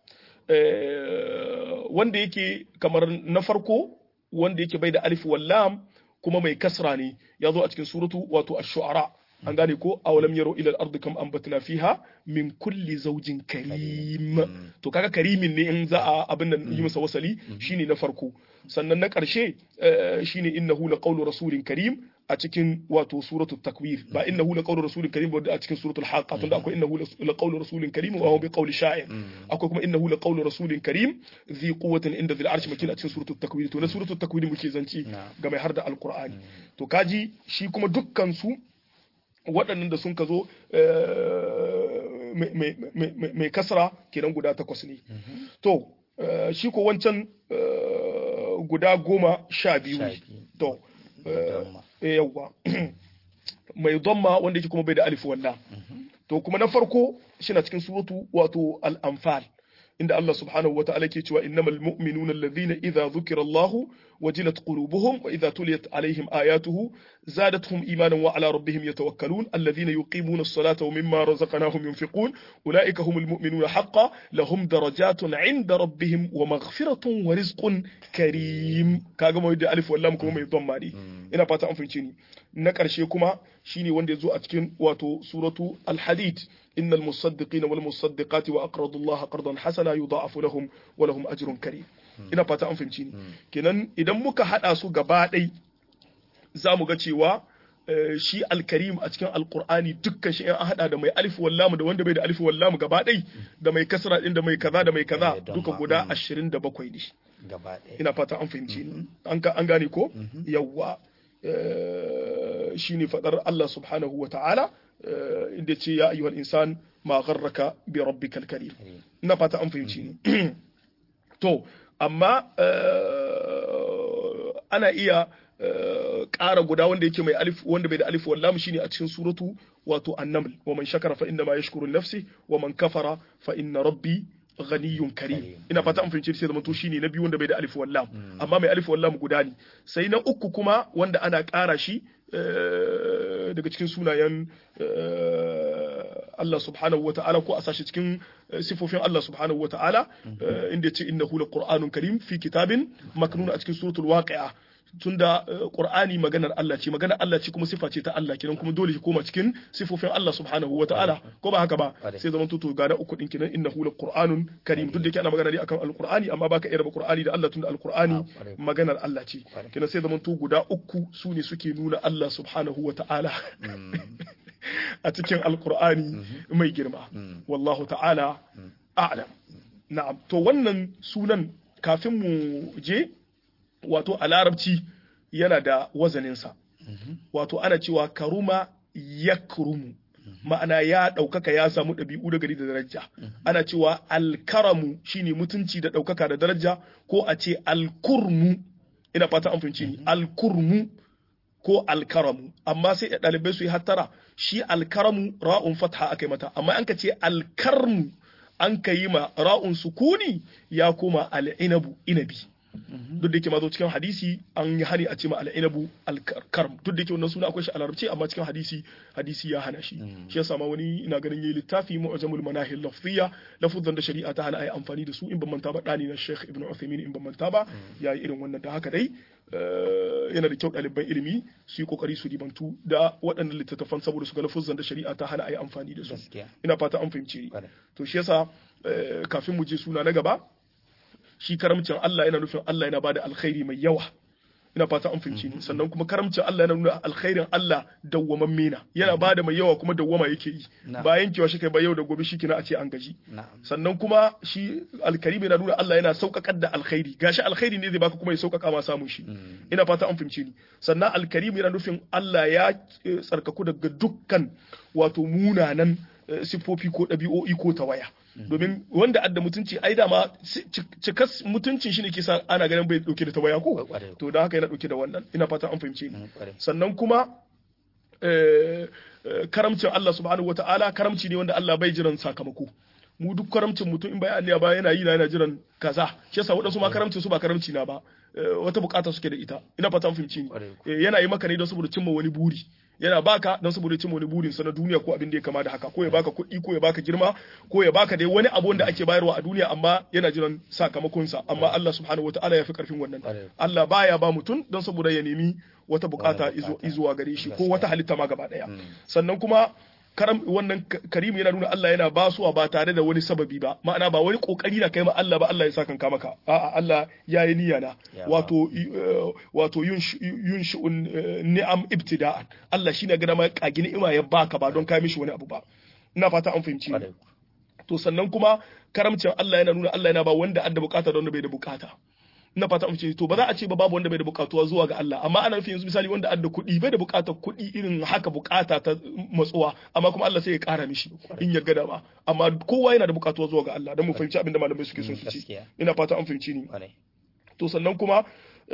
Speaker 2: Eh, wanda yake kamar na farko wanda yake bai da alif wal lam kuma mai kasra ne ya zo a cikin suratu wato ash-shu'ara an gane ko awalam yaro ila al-ardi kam anbatna fiha min kulli zawjin karim to kaga karimin ne in za a abin nan yi masa wasali shine na farko sannan na ƙarshe eh, shine innahu laqawlu rasulin karim a cikin wato suratul takwir ba innahu laqawlu rasulin karim ba a cikin suratul haqa tunda akwai innahu laqawlu rasulin karim wa huwa biqawli sha'ir akwai kuma innahu laqawlu rasulin karim zi quwwatin inda dhil arshi makin a cikin suratul takwir to na suratul takwir muke zanci ga mai har da alqur'ani to kaji shi kuma dukkan su waɗannan da sun ka zo eh, mai- mai- mai- mai- mai kasra kenan guda takwas ne to eh, shi ko wancan eh, guda goma sha biyu
Speaker 1: Sha
Speaker 2: ne
Speaker 1: biyu.
Speaker 2: to eh,
Speaker 1: Dhamma.
Speaker 2: eh, yawwa mai dhamma wanda yake kuma bai da alif walla to kuma na farko shi na cikin suratu wato al-anfal inda Allah subhanahu wa ta'ala ke cewa innamal mu'minuna alladhina idza dhukira Allahu wajilat qulubuhum wa idza tuliyat alaihim ayatuhu zadatuhum imanan wa ala rabbihim yatawakkalun alladhina yuqimuna as-salata wa mimma razaqnahum yunfiqun ulaika humul mu'minuna haqqan lahum darajatun 'inda rabbihim wa maghfiratun wa rizqun karim kaga mai da alif wallam kuma mai dhamma ne ina fata an fahimce ni na ƙarshe kuma shine wanda ya zo a cikin wato suratu al-hadid innal musaddiqina wal musaddiqati wa aqradu Allah qardan hasana yudha'afu lahum wa lahum ajrun karim ina fata an fahimci ni kenan idan muka hada su gaba ɗai za mu ga cewa eh, shi alkarim a cikin alkur'ani dukkan shi in an hada da mai alif wallamu da wanda bai da alif wallamu gaba ɗai da mai kasra din da mai kaza da mai kaza
Speaker 1: Eh, don
Speaker 2: duka
Speaker 1: ma,
Speaker 2: guda
Speaker 1: mm.
Speaker 2: 27 ne
Speaker 1: gaba ɗaya
Speaker 2: ina fata an fahimci ni an ga- an gane ko yawwa eh, shine fadar Allah subhanahu wa ta'ala eh, inda ce ya ayyuhal insan ma gharraka bi rabbikal karim ina fata an fahimci ni to amma eh, ana iya eh, ƙara guda wanda yake mai alif wanda bai da alif wallam shine a cikin suratu wato annaml wa man shakara fa inna ma yashkuru li nafsi wa man kafara fa inna rabbi ghaniyyun karim
Speaker 1: Karim.
Speaker 2: ina fata an fahimci sai zama to shine na biyu wanda bai da alif wallam amma mai alif wallam guda ne sai na uku kuma wanda ana ƙara shi eh, daga cikin sunayen eh, Allah subhanahu wa ta'ala ko a sashi cikin eh, sifofin Allah subhanahu wa ta'ala eh, inda ya ce innahu laqur'anun karim fi kitabin maknun a cikin suratul waqi'a tunda eh, qur'ani maganar Allah ce maganar Allah ce kuma sifa ce ta Allah kenan kuma dole shi koma cikin sifofin Allah subhanahu wa ta'ala ko ba haka ba
Speaker 1: Ƙwarai.
Speaker 2: sai zaman tutu ga na uku din kenan innahu laqur'anun karim duk da yake ana magana ne akan alqur'ani amma baka iya raba qur'ani da Allah tunda alqur'ani
Speaker 1: Ah, ƙwarai.
Speaker 2: maganar Allah ce
Speaker 1: Ƙwarai.
Speaker 2: kenan sai zaman tu guda uku su ne suke nuna Allah subhanahu wa ta'ala a cikin alqur'ani mai girma wallahu ta'ala a'lam na'am to wannan sunan kafin mu je wato a larabci yana da wazaninsa wato ana cewa karuma ya kurumu ma'ana ya ɗaukaka ya samu ɗabi'u da gari da daraja ana cewa alkaramu shine mutunci da ɗaukaka da daraja ko a ce alkurmu ina fata an fahimci ni alkurmu ko alkaramu amma sai ɗalibai su yi hattara shi alkaramu ra'un fatha aka yi mata amma an ka ce alkarmu an ka yi ma ra'un sukuni ya koma al'inabu inabi duk da yake ma zo cikin hadisi an yi hani a ce ma al'inabu alkarm duk da yake wannan suna akwai shi a larabci amma cikin hadisi hadisi ya hana shi shi yasa ma wani ina ganin yayi littafi mu'jamul manahil lafziyya lafuzan da shari'a ta hana ayi amfani da su in ban manta ba dani na Sheikh Ibn Uthaymeen in ban manta ba yayi irin wannan da haka dai eh, yana da kyau ɗaliban ilimi su yi kokari su ribantu da waɗannan littattafan saboda su ga lafuzan da shari'a ta hana ayi amfani da su
Speaker 1: gaskiya
Speaker 2: ina fata an fahimci
Speaker 1: Ƙwarai.
Speaker 2: to shi yasa eh, kafin mu je suna na gaba shi karamcin Allah yana nufin Allah yana bada alkhairi mai yawa ina fata an fahimci ni sannan kuma karamcin Allah yana nuna alkhairin Allah dawwamamme na yana bada mai yawa kuma dawwama yake yi ba yankewa shi kai ba yau da gobe shi kina a ce an gaji sannan kuma shi alkarimi yana nuna Allah yana sauƙaƙar da alkhairi gashi alkhairi ne zai baka kuma ya sauƙaƙa ma samun shi ina fata an fahimci ni sannan alkarimi yana nufin Allah ya tsarkaku daga dukkan wato munanan siffofi ko ɗabi'o'i ko tawaya domin wanda adda mutunci ai dama cikas mutuncin shi ne ke sa ana ganin bai dauke da tawaya ko to da haka yana dauke da wannan ina fata an fahimce ni sannan kuma karamcin Allah subhanahu wata'ala karamci ne wanda Allah bai jiran sakamako mu duk karamcin mutum in bai Allah ba yana yi na yana jiran kaza shi yasa wadansu ma karamcin su ba karamci na ba wata bukata suke da ita ina fata an fahimce ni yana yi maka ne don saboda cimma wani buri yana baka don saboda cin wani burin sa na duniya ko abin da ya kama da haka ko ya baka kuɗi ko ya baka girma ko ya baka dai wani abu da ake bayarwa a duniya amma yana jiran sakamakon sa amma Allah subhanahu wataala ya fi karfin wannan Allah baya ba mutum don saboda ya nemi wata bukata izuwa gare shi ko wata halitta ma gaba daya sannan kuma karam wannan karimu yana nuna Allah yana basuwa ba tare da wani sababi ba ma'ana ba wani kokari na kai ma Allah ba Allah ya saka kanka maka a'a Allah ya yi niyya na wato wato yunshi'un ni'am ibtida'an Allah shine ga ma kagi ni'ima ya baka ba don kai mishi wani abu ba ina fata an fahimci to sannan kuma karamcin Allah yana nuna Allah yana ba wanda adda bukata da wanda bai da bukata ina fata mu ce to ba za a ce ba babu wanda bai da bukatuwa zuwa ga Allah amma ana nufin yanzu misali wanda adda kuɗi bai da bukatar kuɗi irin haka bukata ta matsuwa amma kuma Allah sai ya ƙara mishi in ya gada ba amma kowa yana da bukatuwa zuwa ga Allah don mu fahimci abin da malamai suke son su ci ina fata an fahimci ni to sannan kuma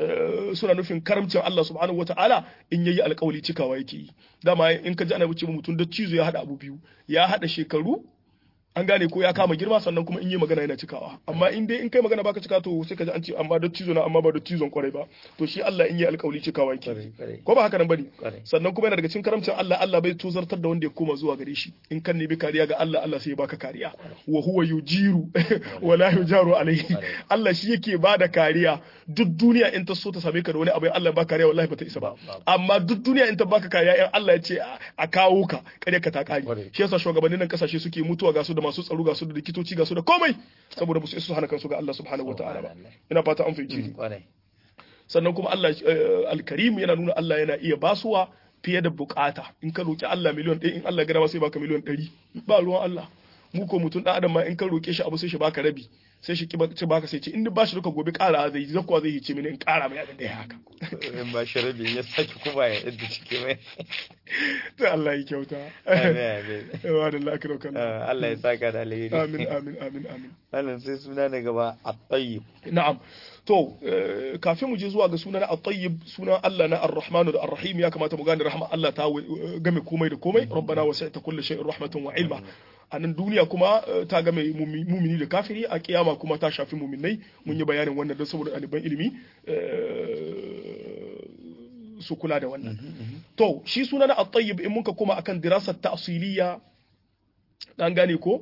Speaker 2: suna nufin karamcin Allah subhanahu wataala in yayi alƙawari cikawa yake yi dama in ka ji ana wuce mutum da cizo ya hada abu biyu ya hada shekaru an gane ko ya kama girma sannan kuma in yi magana yana cikawa amma in dai in kai magana baka cika to sai ka ji an ce amma da cizo na amma ba da cizon kwarai ba to shi Allah in yi alƙawli cikawa yake ko ba haka nan bane sannan kuma yana daga cikin karamcin Allah Allah bai tozartar da wanda ya koma zuwa gare shi in kan nemi kariya ga Allah Allah sai ya baka kariya wa huwa yujiru wa la yujaru alaihi Allah shi yake bada kariya duk duniya in ta so ta same ka da wani abu Allah ba kariya wallahi bata isa ba amma duk duniya in ta baka kariya in Allah ya ce a kawo ka kariya ka ta kare shi yasa shugabannin nan kasashe suke mutuwa ga su da masu tsaro ga su da likitoci ga su da komai saboda ba su isa hana kansu ga Allah subhanahu wataala ba ina fata an fahimci ni sannan kuma Allah alkarim yana nuna Allah yana iya basuwa fiye da bukata in ka roki Allah miliyon ɗaya in Allah ya gada sai baka miliyon ɗari ba ruwan Allah mu ko mutum ɗan adam ma in ka roke shi abu sai shi baka rabi sai shi ci baka sai ce in ba shi duka gobe ƙara zai yi zakuwa zai hice mini in ƙara mai abin da ya haka
Speaker 1: in ba shi rabi ya sake kuma ya yadda cike mai
Speaker 2: to Allah ya kyauta wa da Allah kiro kan
Speaker 1: Allah ya saka da alheri
Speaker 2: amin amin amin amin
Speaker 1: wannan sai suna na gaba at-tayyib
Speaker 2: na'am to kafin mu je zuwa ga sunan at-tayyib sunan Allah na ar-rahmanu da ar-rahim ya kamata mu gane rahma Allah ta game komai da komai rabbana wasi'ta kulli shay'in rahmatan wa ilma a nan duniya kuma ta game mumini da kafiri a kiyama kuma ta shafi muminai mun yi bayanin wannan don saboda ɗaliban ilimi su kula da wannan to shi suna na at-tayyib in muka kuma akan dirasar ta'siliya dan gane ko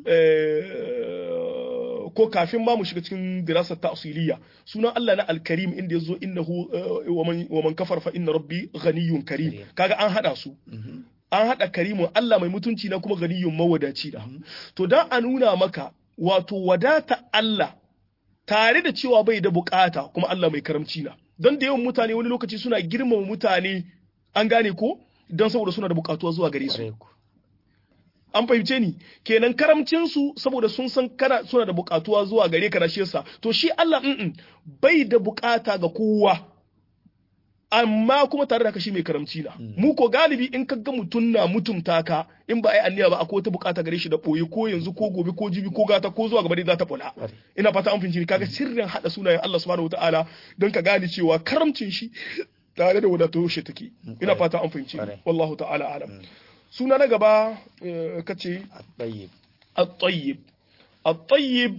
Speaker 2: ko kafin ma mu shiga cikin dirasar ta'siliya sunan Allah na al-karim inda yazo innahu wa man kafar fa inna rabbi ghaniyyun karim kaga an hada su an haɗa karimun Allah mai mutunci na kuma ganiyun mawadaci da. To don a nuna maka wato wadata Allah tare da cewa bai da bukata kuma Allah mai karamci na. Don da yawan mutane wani lokaci suna girmama mutane an gane ko don saboda suna da bukatuwa zuwa gare su. An fahimce ni kenan karamcinsu saboda sun san kana suna da bukatuwa zuwa gare ka na shi yasa to shi Allah bai da bukata ga kowa amma kuma tare da kashi mai karamci na mu ko galibi in ka ga mutum na mutumta ka in ba ai anniya ba akwai wata bukata gare shi da boye ko yanzu ko gobe ko jibi ko gata ko zuwa gaba dai za ta bula ina fata an finci kaga sirrin hada sunayen Allah subhanahu wataala don ka gane cewa karamcin shi tare da wadatar shi take ina fata an finci wallahu ta'ala alam suna na gaba kace
Speaker 1: at-tayyib
Speaker 2: at-tayyib at-tayyib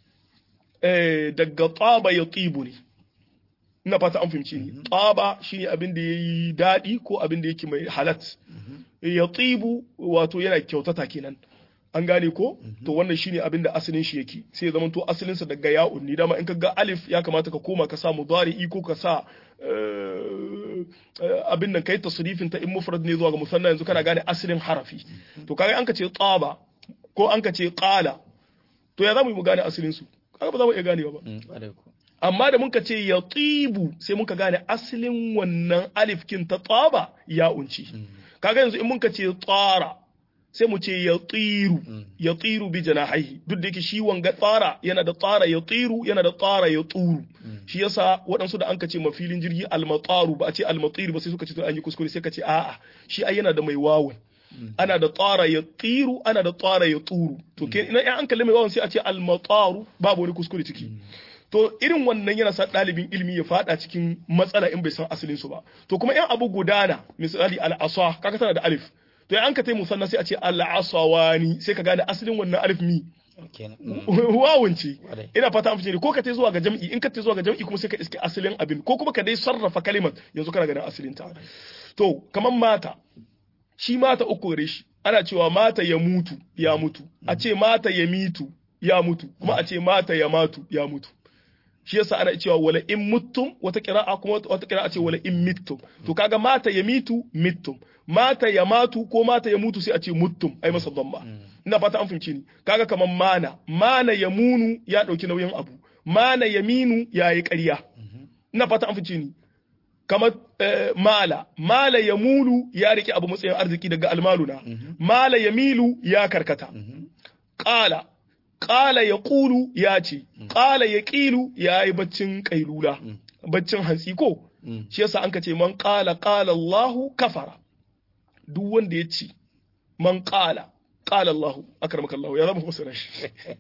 Speaker 2: daga taba ya tsibu ne ina fata an fahimci ni tsaba shine abin da yayi daɗi ko abin da yake mai halat ya tsibu wato yana kyautata kenan an gane ko to wannan shine abin da asalin shi yake sai zaman to asalin sa daga ya'un ni dama in ka ga alif ya kamata ka koma ka sa mudari'i ko ka sa abin nan kai tasrifin ta in mufrad ne zuwa ga musanna yanzu kana gane asalin harafi to kaga an ka ce tsaba ko an ka ce qala to ya zamu yi mu gane asalin su kaga ba za mu iya ganewa ba amma da muka ce ya tsibu sai muka gane asalin wannan alifkin ta tsaba ya unci kaga yanzu in muka ce tsara sai mu ce ya tsiru ya tsiru bi janahihi duk da yake shi wanga tsara yana da tsara ya tsiru yana da tsara ya tsuru shi yasa waɗansu da an ka ce mafilin jirgi almataru ba a ce almatiru ba sai suka ce to an yi kuskure sai ka ce a'a shi ai yana da mai wawun ana da tsara ya tsiru ana da tsara ya tsuru to ke ina an kalli mai wawun sai a ce almataru babu wani kuskure ciki to irin wannan yana sa ɗalibin ilimi ya fada cikin matsala in bai san asalin su ba to kuma in abu gudana misali al'asa kaga tana da alif to an ka tai musanna sai a ce al'asawani sai ka gane asalin wannan alif mi wawun ce ina fata an fice ko ka tai zuwa ga jam'i in ka tai zuwa ga jam'i kuma sai ka iske asalin abin ko kuma ka dai sarrafa kalimar yanzu kana ganin asalin ta to kaman mata shi mata uku gare shi ana cewa mata ya mutu ya mutu a ce mata ya mitu ya mutu kuma a ce mata ya matu ya mutu shi yasa ana cewa wala in muttum wata qira'a kuma wata qira'a ce wala in mittum to kaga mata ya mitu mittum mata ya matu ko mata ya mutu sai a ce muttum ai masa dhamma ina fata an fahimci ni kaga kaman mana mana ya munu ya dauki nauyin abu mana ya minu ya yi ƙarya ina fata an fahimci ni kamar mala mala ya mulu ya rike abu matsayin arziki daga almaluna mala ya milu ya karkata qala qala ya qulu ya ce qala ya qilu ya yi baccin kailula baccin hantsi ko shi yasa an ka ce man qala qala Allahu kafara duk wanda ya ce man qala qala Allahu akramaka Allahu ya zama fasara shi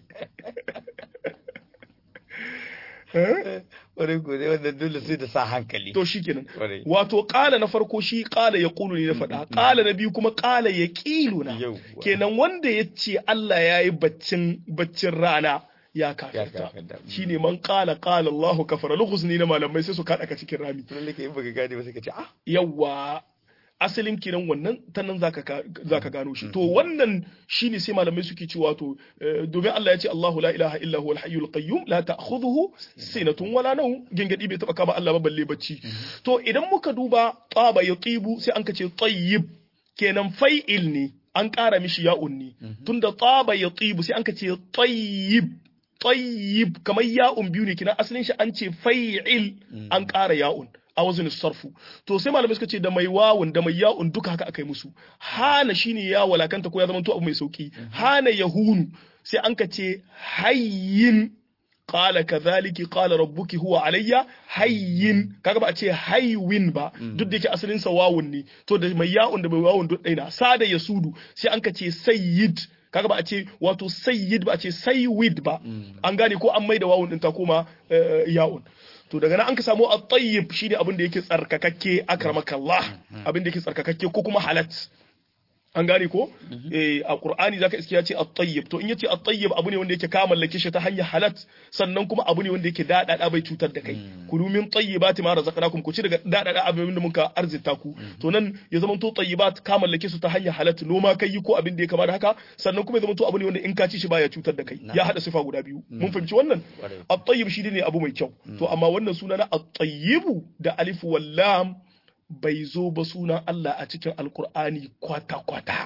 Speaker 1: Wani gode wanda dole sai da sa hankali.
Speaker 2: To shi kenan. Wato ƙala na farko shi ƙala ya ƙulu ne na faɗa. Ƙala na biyu kuma ƙala ya ƙilu na. Kenan wanda ya ce Allah ya yi baccin baccin rana ya kafirta. Shi ne man ƙala ƙala Allahu kafara. Lugus ne na malamai sai su kaɗa ka cikin rami.
Speaker 1: Lalle ka yi baka gane ba sai ka ce ah.
Speaker 2: Yawwa asalin kiran wannan ta nan za ka gano shi to wannan shine sai malamai suke cewa to domin Allah ya ce Allahu la ilaha illa huwal hayyul qayyum la ta'khudhuhu sinatun wala nawm gingadi bai taba kama Allah ba balle bacci to idan muka duba taba yatibu sai an kace tayyib kenan fa'il ne an ƙara mishi ya'un ne tunda taba yatibu sai an kace tayyib tayyib kamar ya'un biyu ne kina asalin shi an ce fa'il an ƙara ya'un a wazin sarfu to sai malamai suka ce da mai wawun da mai ya'un duka haka aka yi musu hana shine ya walakanta ko ya zama to abu mai sauki hana yahunu sai an ka ce hayyin qala kadhalika qala rabbuki huwa alayya hayyin kaga ba a ce haywin ba duk da yake asalin sa wawun ne to da mai ya'un da mai wawun duk ɗaya sada yasudu sai an ka ce sayyid kaga ba a ce wato sayyid ba a ce saywid ba an gane ko an maida wawun din ta koma ya'un to daga nan an ka samu at-tayyib shine abin da yake tsarkakakke akramakallah abin da yake tsarkakakke ko kuma halat an gane ko eh a qur'ani zaka iske ya ce at-tayyib to in yace at-tayyib abu ne wanda yake ka mallake shi ta hanyar halat sannan kuma abu ne wanda yake dadada bai cutar da kai kulu min tayyibati ma razaqnakum ku ci daga dadada abin da muka arzita ku to nan ya zama to tayyibat ka mallake su ta hanyar halat noma kai ko abin da ya kama da haka sannan kuma ya zama to abu ne wanda in ka ci shi baya cutar da kai ya hada sifa guda biyu mun fahimci wannan at-tayyib shi ne abu mai kyau to amma wannan suna na at-tayyibu da alif wal lam bai zo ba sunan Allah a cikin alkur'ani kwata-kwata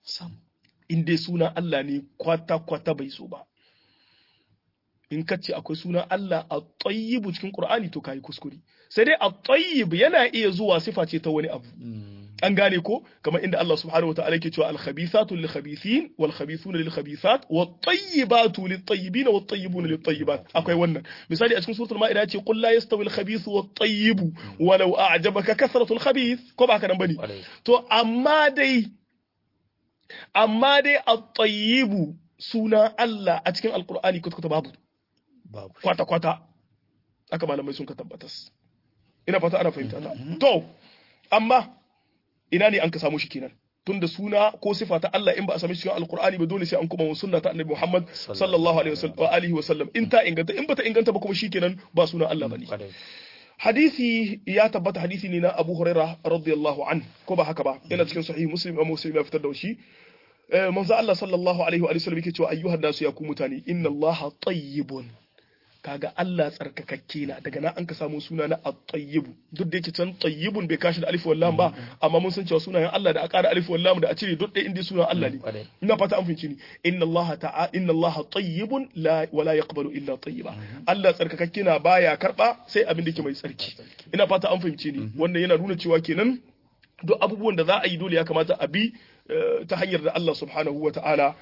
Speaker 2: in dai sunan Allah ne kwata-kwata bai zo ba in ka ce akwai sunan Allah a tsayibu cikin Qur'ani to kayi kuskure sai dai a tsayib yana iya zuwa sifa ce ta wani abu an gane ko kamar inda Allah subhanahu wa ta'ala yake cewa al-khabithatu lil-khabithin wal-khabithuna lil-khabithat wat-tayyibatu lit-tayyibin wat-tayyibuna lit-tayyibat akwai wannan misali a cikin suratul ma'ida yace qul la yastawi al-khabithu wat-tayyibu walau a'jabaka kasratu al-khabith ko ba haka nan bane to amma dai amma dai at-tayyibu suna Allah a cikin alqur'ani kwata babu
Speaker 1: babu
Speaker 2: kwata kwata aka malamai sun ka tabbatas ina fata ana fahimta ta to amma ina ne an ka samu shi kenan tunda suna ko sifa ta Allah in ba a same shi cikin alqur'ani ba dole sai an kuma sunna ta annabi Muhammad sallallahu alaihi wasallam wa alihi wasallam in ta inganta in ba ta inganta ba kuma shikenan ba sunan Allah bane hadisi ya tabbata hadisi ne na Abu Hurairah radiyallahu an ko ba haka ba yana cikin sahih Muslim Imam Muslim ya fitar da shi manzo Allah sallallahu alaihi wa sallam yake cewa ayyuhan nasu ya ku mutane inna Allah tayyibun kaga Allah tsarkakakke na daga nan an ka samu suna na at-tayyib duk da yake can tayyibun bai kashi da alif wal lam ba amma mun san cewa sunayen Allah da a ƙara alif wal lam da a cire duk ɗaya inda sunan Allah ne ina fata an fahimci ni inna Allah ta'a inna Allah tayyibun la wa la yaqbalu illa tayyiba Allah tsarkakakke na baya karba sai abin da yake mai tsarki ina fata an fahimci ni wannan yana nuna cewa kenan duk abubuwan da za a yi dole ya kamata a bi ta hanyar da Allah subhanahu wa ta'ala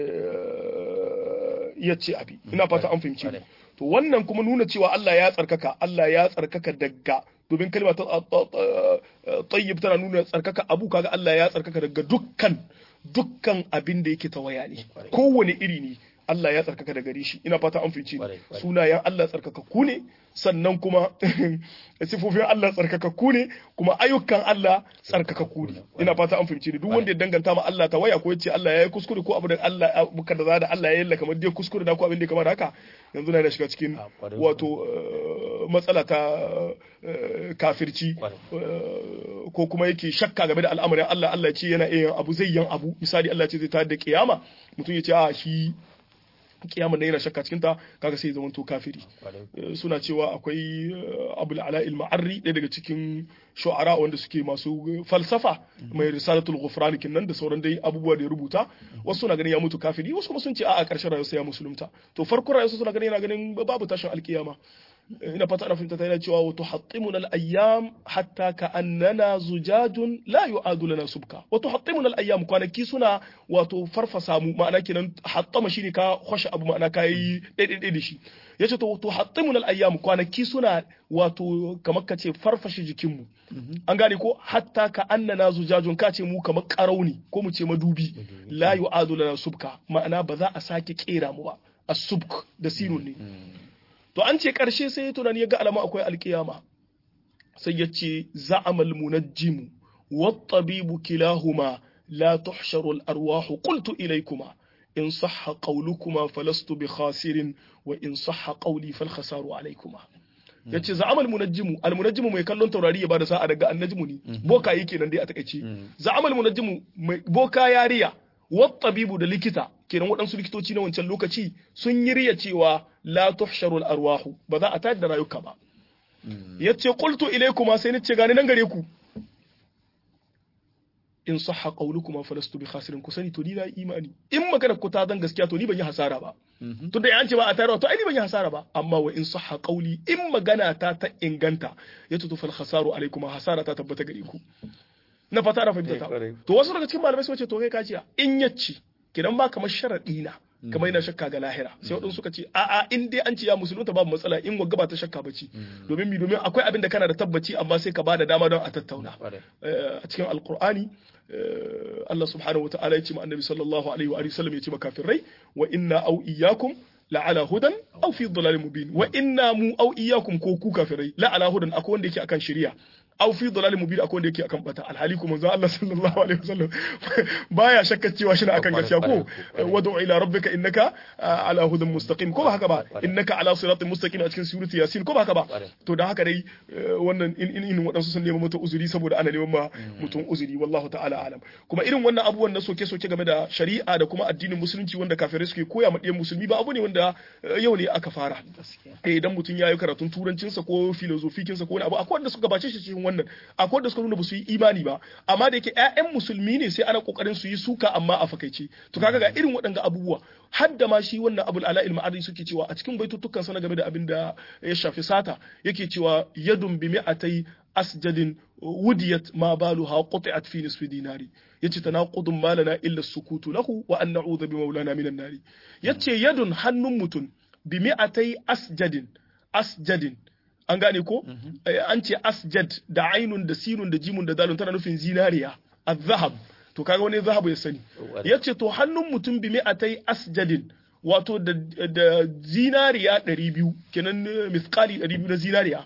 Speaker 2: ya ce abi ina fata an fahimci to wannan kuma nuna cewa Allah ya tsarkaka Allah ya tsarkaka daga domin kalma ta tayyib tana nuna tsarkaka abu kaga Allah ya tsarkaka daga dukkan dukkan abin da yake tawaya ne kowane iri ne Allah ya tsarkaka da gare shi ina fata an fice sunayen Allah tsarkakakku ne sannan kuma sifofin Allah tsarkakakku ne kuma ayyukan Allah tsarkakakku ne ina fata an fice duk wanda ya danganta ma Allah ta waya ko ya ce Allah ya yi kuskure ko abu da Allah abu da za da Allah ya yalla kamar dai kuskure da ko abin da kamar haka yanzu na da shiga cikin wato matsala ta kafirci ko kuma yake shakka game da al'amarin Allah Allah ce yana iya abu zai yan abu misali Allah ce zai tayar da kiyama mutum ya ce a shi kiyaman yana shakka cikin ta kaga sai zaman to kafiri suna cewa akwai abul ala il ma'arri ɗaya daga cikin shu'ara wanda suke masu falsafa mai risalatul ghufran kinnan da sauran dai abubuwa da ya rubuta wasu suna ganin ya mutu kafiri wasu kuma sun ce a'a ƙarshen rayuwarsa ya musulunta to farkon rayuwarsa suna ganin yana ganin babu tashin alkiyama ina fata ana fahimta ta yana cewa wato hattimuna al-ayyam hatta ka annana zujajun la yu'adu lana subka wato hattimuna al-ayyam kwanaki suna wato farfasa mu ma'ana kenan hattama shine ka kwashe abu ma'ana ka yi daidai da shi yace to wato hattimuna al-ayyam kwanaki suna wato kamar ka ce farfashe jikin mu an gane ko hatta ka annana zujajun ka ce mu kamar karauni ko mu ce madubi la yu'adu lana subka ma'ana ba za a sake kera mu ba as-subk da sinun ne to an ce ƙarshe sai ya tunani ya ga alama akwai alƙiyama sai ya ce za'amal munajjimu wattabibu kilahuma la tuhsharu al-arwahu qultu ilaykuma in sahha qawlukuma falastu bi khasirin wa in sahha qawli fal khasaru alaykuma yace za'amal munajjimu al munajjimu mai kallon taurari ya bada sa'a daga annajmu ne boka yake nan dai a takeice za'amal munajjimu boka yariya wattabibu da likita kenan waɗansu likitoci na wancan lokaci sun yi riya cewa la tuhsharul arwahu ba za a tayar da rayuka ba yace qultu ilaykuma sai ni ce gani nan gare ku in sahha qawlukuma falastu bi khasirin ku sani to ni na imani in magana ku ta zan gaskiya to ni ban yi hasara ba to da an ce ba a tayar to ai ni ban yi hasara ba amma wa in sahha qawli in magana ta ta inganta yace to fal khasaru alaykuma hasara ta tabbata gare ku na fata da fahimta ta to wasu daga cikin malamai sun ce to kai kaciya in yacci kidan ba kamar sharadi na kamar yana shakka ga lahira sai wadansu suka ce a a in dai an ce ya musulunta babu matsala in wagga ba ta shakka bace domin mi domin akwai abin da kana da tabbaci amma sai ka bada dama don a tattauna a cikin alqur'ani Allah subhanahu wa ta'ala ya ce ma annabi sallallahu alaihi wa sallam ya ce ma kafirai wa inna au iyyakum la'ala hudan aw fi dhalalin mubin wa inna mu aw iyyakum ko ku kafirai la'ala hudan akwai wanda yake akan shari'a aw fi dhalalin mubin akwai wanda yake akan bata alhali kuma manzo Allah sallallahu alaihi wasallam baya shakka cewa shi akan gaskiya ko wad'u ila rabbika innaka ala hudan mustaqim ko ba haka ba innaka ala siratin mustaqim a cikin surati yasin ko ba haka ba to da haka dai wannan in in wadansu sun neman mutum uzuri saboda ana neman ma mutum uzuri wallahu ta'ala alam kuma irin wannan abubuwan na soke soke game da shari'a da kuma addinin musulunci wanda kafirai suke koya ma ɗiyan musulmi ba abu ne wanda yau ne aka fara idan mutum ya yi karatun turancinsa ko filozofikinsa ko wani abu akwai wanda suka gabace shi cikin wannan akwai wanda suka nuna ba su yi imani ba amma da yake ƴaƴan musulmi ne sai ana kokarin su yi suka amma a fakaice to kaga ga irin waɗanga abubuwa har da ma shi wannan abul ala ilma ardi suke cewa a cikin baitutukan sana game da abin da ya shafi sata yake cewa yadun bi mi'atai asjadin wudiyat ma baluha quti'at fi nisfi dinari yace tanaqudun malana illa sukutu lahu wa an na'udhu bi maulana minan nari yace yadun hannun mutun bi mi'atai asjadin asjadin an gane ko an ce asjad da ainun da sinun da jimun da dalun tana nufin zinariya azhab to kaga wani zahabu ya sani yace to hannun mutum bi mi'atai asjadin wato da, da zinariya 200 kenan misqali 200 na zinariya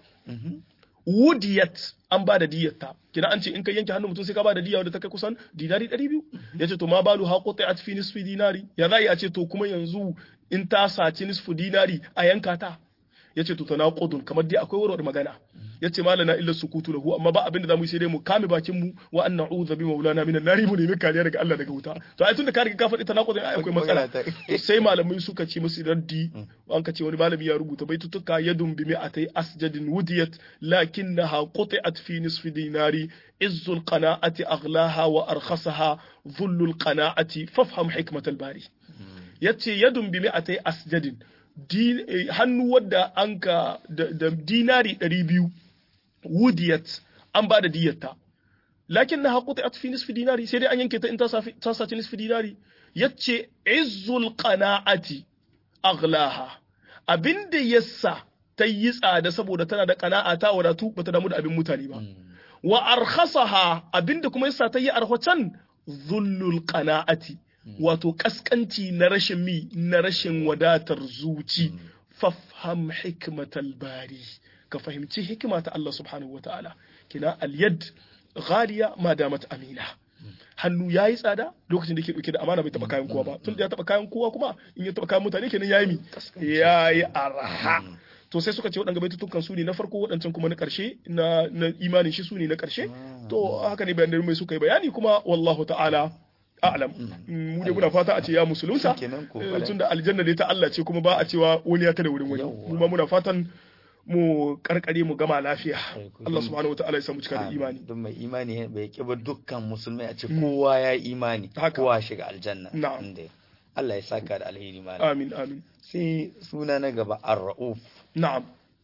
Speaker 2: wudiyat an ba da diyatta kina an ce in ka yanke hannun mutum sai ka ba da diya wadda ta kai kusan dinari 200 yace to ma balu ha qati'at fi nisfi dinari ya zai a ce to kuma yanzu in ta saci nisfu dinari a yanka ta yace to tanaqudun kamar dai akwai warware magana yace malana illa sukutu lahu amma ba abin da zamu yi sai dai mu kame bakin mu wa an na'udhu bi maulana minan nari mu nemi kariya daga Allah daga wuta to ai tunda ka riga ka faɗi tanaqudun ai akwai matsala sai malamai suka ce musu raddi an ka ce wani malami ya rubuta baitutuka yadun bi mi'atai asjadin wudiyat lakinnaha quti'at fi nisfi dinari izzul qana'ati aghlaha wa arkhasaha dhullul qana'ati fafham hikmatal bari yace yadun bi mi'atai asjadin hannu wadda an ka da dinari 200 wudiyat an ba da diyatta lakin na haƙuta a fi nisfi dinari sai dai an yanke ta in ta sace nisfi dinari yace izzul qana'ati aghlaha abinda yassa ta yi tsada saboda tana da qana'a ta wadatu bata damu da abin mutane ba wa arkhasaha abinda kuma yassa ta yi arhwacan zullul qana'ati wato kaskanci na rashin mi na rashin wadatar zuci fafham hikmatal bari ka fahimci hikima ta Allah subhanahu wataala kina al-yad ghaliya ma damat amina hannu yayi tsada lokacin da yake dauke da amana bai taba kayan kowa ba tun da ya taba kayan kowa kuma in ya taba kayan mutane kenan yayi mi yayi arha to sai suka ce waɗanda baitutukan su ne na farko waɗancan kuma na ƙarshe na imanin shi su ne na ƙarshe to haka ne bayanan mai suka yi bayani kuma wallahu ta'ala a'lam mu dai muna fata a ce ya musulunta tunda aljanna dai ta Allah ce kuma ba a cewa wani ya tada wurin wani mu ma muna fatan mu karkare mu gama lafiya Allah subhanahu wataala ya samu cika da imani
Speaker 1: don mai imani bai kiba dukkan musulmai a ce kowa ya imani kowa shiga aljanna
Speaker 2: na'am
Speaker 1: Allah ya saka da alheri malam
Speaker 2: amin amin
Speaker 1: sai suna na gaba ar-rauf
Speaker 2: na'am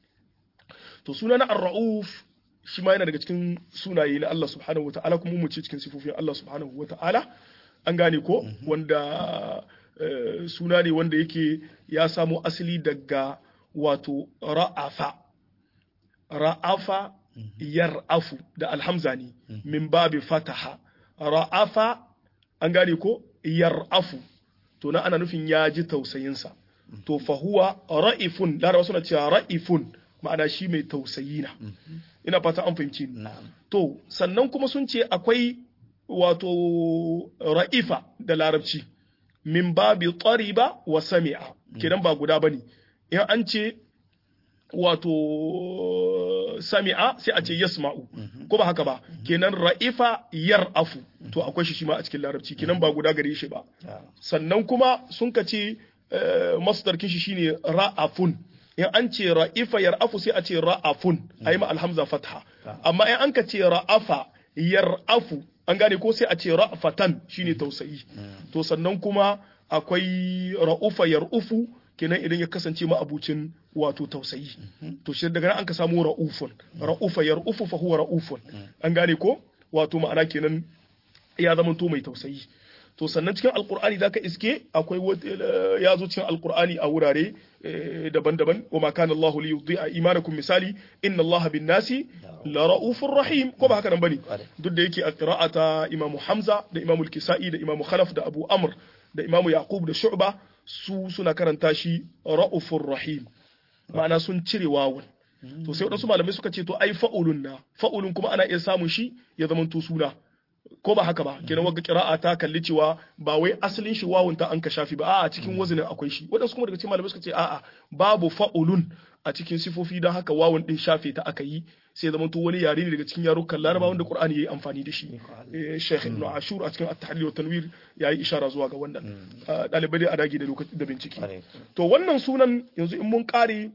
Speaker 2: to suna na ar-rauf shi ma yana daga cikin sunaye na Allah subhanahu wataala kuma mu ce cikin sifofin Allah subhanahu wataala an gane ko wanda suna ne wanda yake ya samo asali daga wato ra'afa ra'afa yar'afu da alhamza ne min babi fataha ra'afa an gane ko yar'afu to na ana nufin ya ji tausayinsa to fahuwa ra'ifun larawa suna cewa ra'ifun ma'ana shi mai tausayi na ina fata an fahimci to sannan kuma sun ce akwai wato ra'ifa da larabci min babi tsariba wa sami'a kidan ba guda bane in an ce wato sami'a sai a ce yasma'u ko ba haka ba kenan ra'ifa yar'afu to akwai shi shi ma a cikin larabci kenan ba guda gare shi ba sannan kuma sun ka ce masdar kishi shine ra'afun in an ce ra'ifa yar'afu sai a ce ra'afun ayi ma alhamza fatha amma in an ka ce ra'afa yar'afu an gane ko sai a ce ra'fatan shine tausayi to sannan kuma akwai ra'ufa yar'ufu kenan idan ya kasance ma abucin wato tausayi to shi daga nan an ka samu ra'ufun ra'ufa yar'ufu fa huwa ra'ufun an gane ko wato ma'ana kenan ya zama to mai tausayi to sannan cikin alkur'ani zaka iske akwai ya zo cikin alkur'ani a wurare daban-daban wa ma kana Allahu li yudhi'a imanakum misali inna Allah bin nasi la ra'ufur rahim ko ba haka nan bane duk da yake a qira'ata Imam Hamza da Imam Al-Kisa'i da Imam Khalaf da Abu Amr da Imam Yaqub da Shu'ba su suna karanta shi ra'ufur rahim ma'ana sun cire wawun to sai wadansu malamai suka ce to ai fa'ulun na fa'ulun kuma ana iya samun shi ya zama to suna ko ba haka ba kenan wagga qira'a ta kalli cewa ba wai asalin shi wawun ta an ka shafi ba a'a cikin wazinin akwai shi wadansu kuma daga cikin malamai suka ce a'a babu fa'ulun a cikin sifofi don haka wawun din shafe ta aka yi sai zama to wani yare ne daga cikin yarukan laraba wanda qur'ani yayi amfani da shi sheikh ibn ashur a cikin at-tahlil wa tanwir yayi ishara zuwa ga wannan dalibai dai a dage da lokaci da bincike to wannan sunan yanzu in mun kare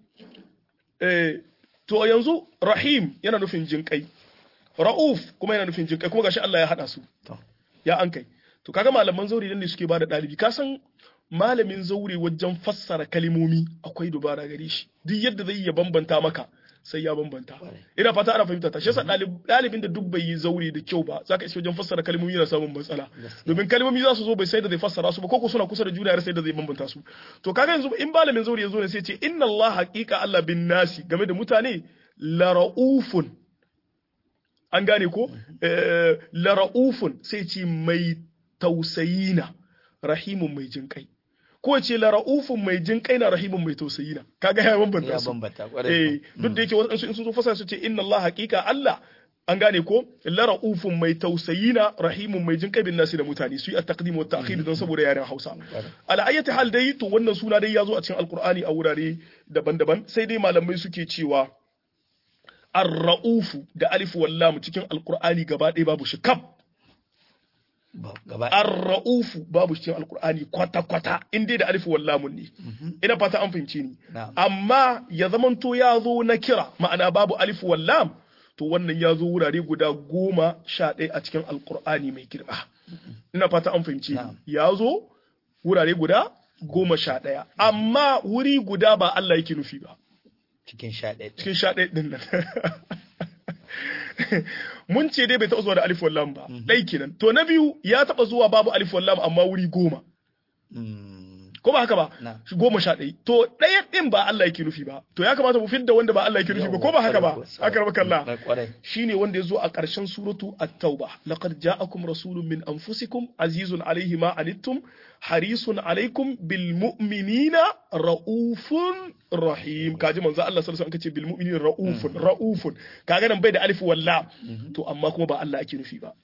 Speaker 2: to yanzu rahim yana nufin jinkai ra'uf kuma yana nufin jinkai kuma gashi Allah ya hada su ya an kai to kaga malaman zauri ne suke bada dalibi ka san malamin zaure wajen fassara kalimomi akwai dubara gare shi duk yadda zai ya bambanta maka sai ya bambanta ina fata ana fahimta ta shi yasa dalibin da duk bai yi zaure da kyau ba zaka isa wajen fassara kalmomi yana samun matsala domin kalmomi za su zo bai sai da zai fassara su ba ko suna kusa da juna sai da zai bambanta su to kaga yanzu in malamin zaure ya zo ne sai ce inna Allah haqiqa Allah bin nasi game da mutane la raufun an gane ko la raufun sai ce mai tausayina rahimun mai jinkai ko ce la ra'ufun mai jin kai na rahimun mai tausayi na kaga ya bambanta su
Speaker 1: ya bambanta
Speaker 2: eh duk da yake wasu in sun zo fasa su ce inna Allah haqiqa Allah an gane ko la ra'ufun mai tausayi na rahimun mai jin kabin nasi da mutane su yi a taqdim wa ta'khir don saboda yaren Hausa ala ayyati hal dai to wannan suna dai ya zo a cikin alqur'ani a wurare daban-daban sai dai malamai suke cewa ar-ra'ufu da alif wallam cikin alqur'ani gaba ɗaya babu shi kaf ar-ra'ufu babu cikin alqur'ani kwata kwata in dai da alif wallam ne ina fata an fahimce ni amma ya zamanto ya zo na kira ma'ana babu alif wallam to wannan ya zo wurare guda goma sha ɗaya a cikin alkur'ani mai girma ina fata an fahimci ya zo wurare guda goma sha ɗaya amma wuri guda ba Allah yake nufi ba
Speaker 1: cikin sha ɗaya
Speaker 2: cikin sha ɗaya ɗin nan mun ce dai bai taɓa zuwa da alif wallam ba ɗai kenan to na biyu ya taɓa zuwa babu alif wallam amma wuri goma ko ba haka ba goma sha ɗaya to ɗaya ɗin ba Allah yake nufi ba to ya kamata mu fidda wanda ba Allah yake nufi ba ko ba haka ba haka ba kalla shine wanda ya zo a ƙarshen suratu at-tauba laqad ja'akum rasulun min anfusikum azizun alayhi ma anittum harisun alaikum bil mu'minina raufun rahim kaji manzo Allah sallallahu alaihi wasallam kace bil mu'minina raufun raufun kaga nan bai da alif walla to amma kuma ba Allah ake nufi ba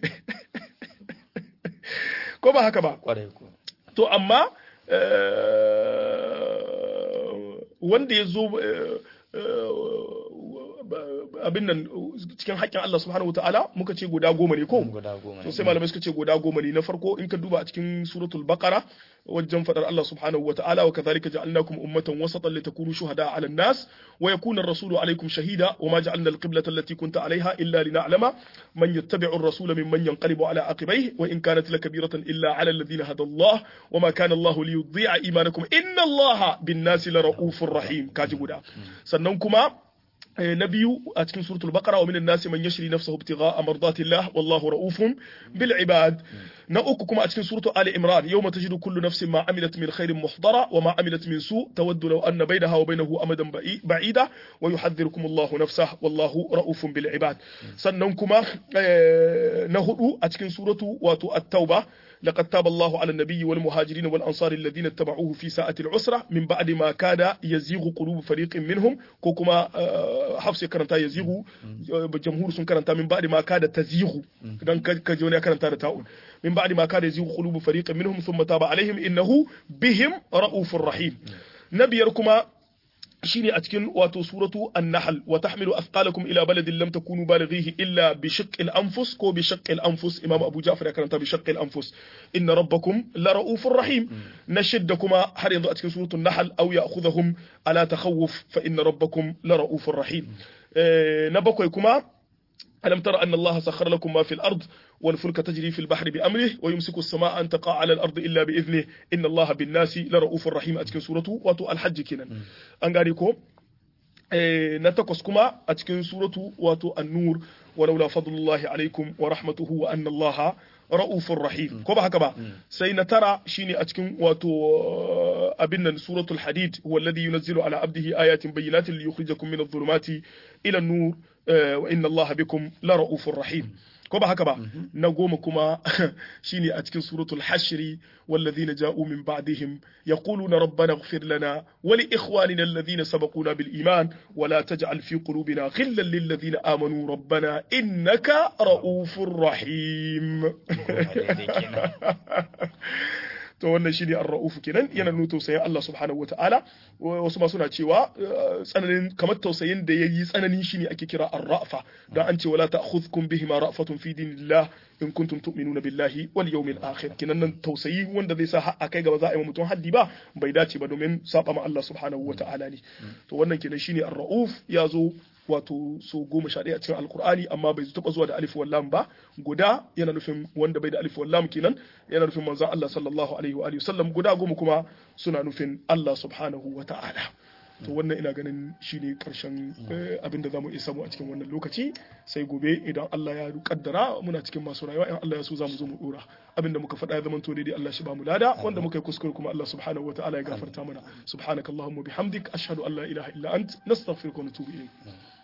Speaker 2: ko ba haka ba to amma wanda ya zo abin nan cikin haƙƙin Allah subhanahu wataala muka ce guda goma ne ko to sai malamai suka ce guda goma ne na farko in ka duba a cikin suratul baqara wajen fadar Allah subhanahu wataala wa kadhalika ja'alnakum ummatan wasatan litakunu shuhada 'ala an-nas wa yakuna ar-rasulu 'alaykum shahida wa ma ja'alna al-qiblata allati kunta 'alayha illa lina'lama man yattabi'u ar-rasula mimman yanqalibu 'ala aqibayhi wa in kanat lakabiratan illa 'ala alladhina hada Allah wa ma kana Allah liyudhi'a imanakum inna Allah bin-nasi lara'ufur rahim kaji guda sannan kuma na biyu a cikin suratul baqara wa minan nasi man yashri nafsahu ibtigha'a mardatillah wallahu ra'ufun bil ibad na uku kuma a cikin suratul ali imran yawma tajidu kullu nafsin ma amilat min khairin muhdara wa ma amilat min su tawaddu law anna baynaha wa baynahu amadan ba'ida wa yuhadhdhirukum Allahu nafsahu wallahu ra'ufun bil ibad sannan kuma na hudu a cikin suratu wato at-tauba لقد تاب الله على النبي والمهاجرين والأنصار الذين اتبعوه في ساعة العسرة من بعد ما كاد يزيغ قلوب فريق منهم كوكما حفص كرنتا يزيغ جمهور سن كرنتا من بعد ما كاد تزيغ دان كجوني كرنتا تاؤل من بعد ما كاد يزيغ قلوب فريق منهم ثم تاب عليهم إنه بهم رؤوف رحيم نبيركما shine a cikin wato suratu an-nahl wa tahmilu athqalakum ila baladin lam takunu balighihi illa bi shaqqil anfus ko bi shaqqil anfus imam abu ja'far ya karanta bi shaqqil anfus inna rabbakum la ra'ufur rahim na shidda kuma har yanzu a cikin suratu an-nahl aw ya'khudhuhum ala takhawuf fa inna rabbakum la ra'ufur rahim na bakwai kuma ألم تر أن الله سخر لكم ما في الأرض والفلك تجري في البحر بأمره ويمسك السماء أن تقع على الأرض إلا بإذنه إن الله بالناس لرؤوف رحيم أتكن سورة واتو الحج كنا أنغاريكو نتقص كما أتكن سورة واتو النور ولولا فضل الله عليكم ورحمته وأن الله رؤوف رحيم كما هكذا سينترى شيني أتكن واتو أبنا سورة الحديد هو الذي ينزل على عبده آيات بينات ليخرجكم من الظلمات إلى النور wa inna Allah bikum la ra'ufur rahim ko ba haka ba na goma kuma shine a cikin suratul hashri والذين جاءوا من بعدهم يقولون ربنا اغفر لنا ولإخواننا الذين سبقونا بالإيمان ولا تجعل في قلوبنا غلا للذين آمنوا ربنا إنك رؤوف رحيم to wannan shine ar-ra'uf kenan yana nuna tausayin Allah subhanahu wataala wasu ma suna cewa tsananin kamar tausayin da yayi tsananin shine ake kira ar-ra'fa dan an ce wala ta'khudhukum bihima ra'fatun fi dinillah in kuntum tu'minuna billahi wal yawmil akhir kenan nan tausayi wanda zai sa a kai gaba za a yi mutum haddi ba bai dace ba domin saba ma Allah subhanahu wataala ne to wannan kenan shine ar-ra'uf ya zo wato so goma sha ɗaya a cikin alkur'ani amma bai taɓa zuwa da alif wallam ba guda yana nufin wanda bai da alif wallam kenan yana nufin manzon Allah sallallahu alaihi wa alihi sallam guda goma kuma suna nufin Allah subhanahu wa ta'ala to wannan ina ganin shine karshen abin da zamu iya samu a cikin wannan lokaci sai gobe idan Allah ya kaddara muna cikin masu rayuwa in Allah ya so zamu zo mu dora abin da muka faɗa ya zamanto daidai Allah shi ba mu lada wanda muka yi kuskure kuma Allah subhanahu wa ta'ala ya gafarta mana subhanakallahumma bihamdik ashhadu an la ilaha illa ant nastaghfiruka wa natubu ilayk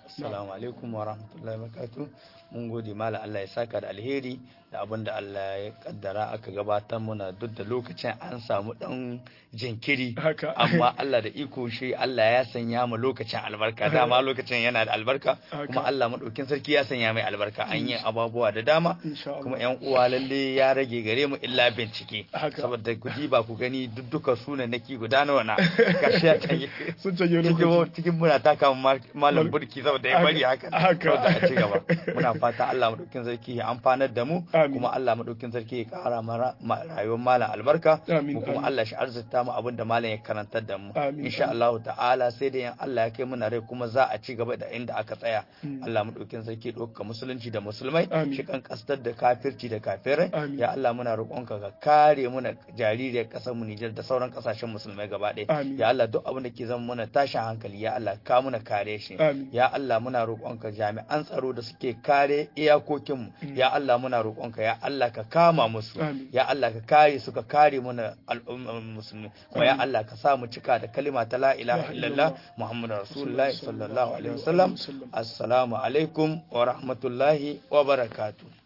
Speaker 1: assalamu alaikum wa rahmatullahi wa barakatuh mun gode malam Allah ya saka da alheri da abin da Allah ya kaddara aka gabatar muna duk da lokacin an samu dan jinkiri
Speaker 2: Haka.
Speaker 1: amma Allah da iko shi Allah ya sanya mu lokacin albarka dama lokacin yana da albarka
Speaker 2: Haka.
Speaker 1: kuma Allah madaukin sarki ya sanya mai albarka an yi ababuwa da dama
Speaker 2: Insha Allah.
Speaker 1: kuma yan uwa lalle ya rage gare mu illa bincike
Speaker 2: Haka.
Speaker 1: saboda ku ba ku gani duk duka sunan naki guda nawa na karshe ya canje
Speaker 2: sun canje
Speaker 1: cikin
Speaker 2: lokaci
Speaker 1: cikin muna taka ma- malam burki saboda ya bari haka
Speaker 2: Haka.
Speaker 1: saboda a ci gaba muna fata Allah madaukin sarki ya amfanar da mu
Speaker 2: Amin.
Speaker 1: kuma Allah madaukin sarki ya kara mara ma- rayuwar malam albarka
Speaker 2: Amin,
Speaker 1: mu kuma
Speaker 2: amin.
Speaker 1: Allah shi arzuta mu abin da malam ya karantar da mu
Speaker 2: Amin,
Speaker 1: insha
Speaker 2: amin.
Speaker 1: Allah ta'ala sai da yan Allah ya kai muna rai kuma za a ci gaba da inda aka tsaya
Speaker 2: Mm.
Speaker 1: Allah madaukin sarki ya ɗauka musulunci da musulmai
Speaker 2: Amin.
Speaker 1: shi kan kastar da kafirci da kafirai
Speaker 2: Amin.
Speaker 1: ya Allah muna roƙonka ka kare muna jaririyar ƙasar mu Nijar da sauran ƙasashen musulmai gaba ɗaya
Speaker 2: Amin.
Speaker 1: ya Allah duk abin da ke zama muna tashin hankali ya Allah ka muna kare shi
Speaker 2: Amin.
Speaker 1: ya Allah muna roƙonka jami'an tsaro da suke kare iyakokinmu
Speaker 2: Mm.
Speaker 1: ya Allah muna roƙonka ya Allah ka kama musu
Speaker 2: Amin.
Speaker 1: ya Allah ka kare su ka kare muna al'ummar musulmi kuma ya
Speaker 2: Amin.
Speaker 1: Allah ka sa mu cika da kalima ta la ilaha
Speaker 2: La
Speaker 1: illallah
Speaker 2: illallah.
Speaker 1: muhammadu rasulullahi
Speaker 2: Sallallahu
Speaker 1: sallallahu alaihi
Speaker 2: alaihi
Speaker 1: wasallam
Speaker 2: wasallam.
Speaker 1: assalamu alaikum wa rahmatullahi wa barakatuh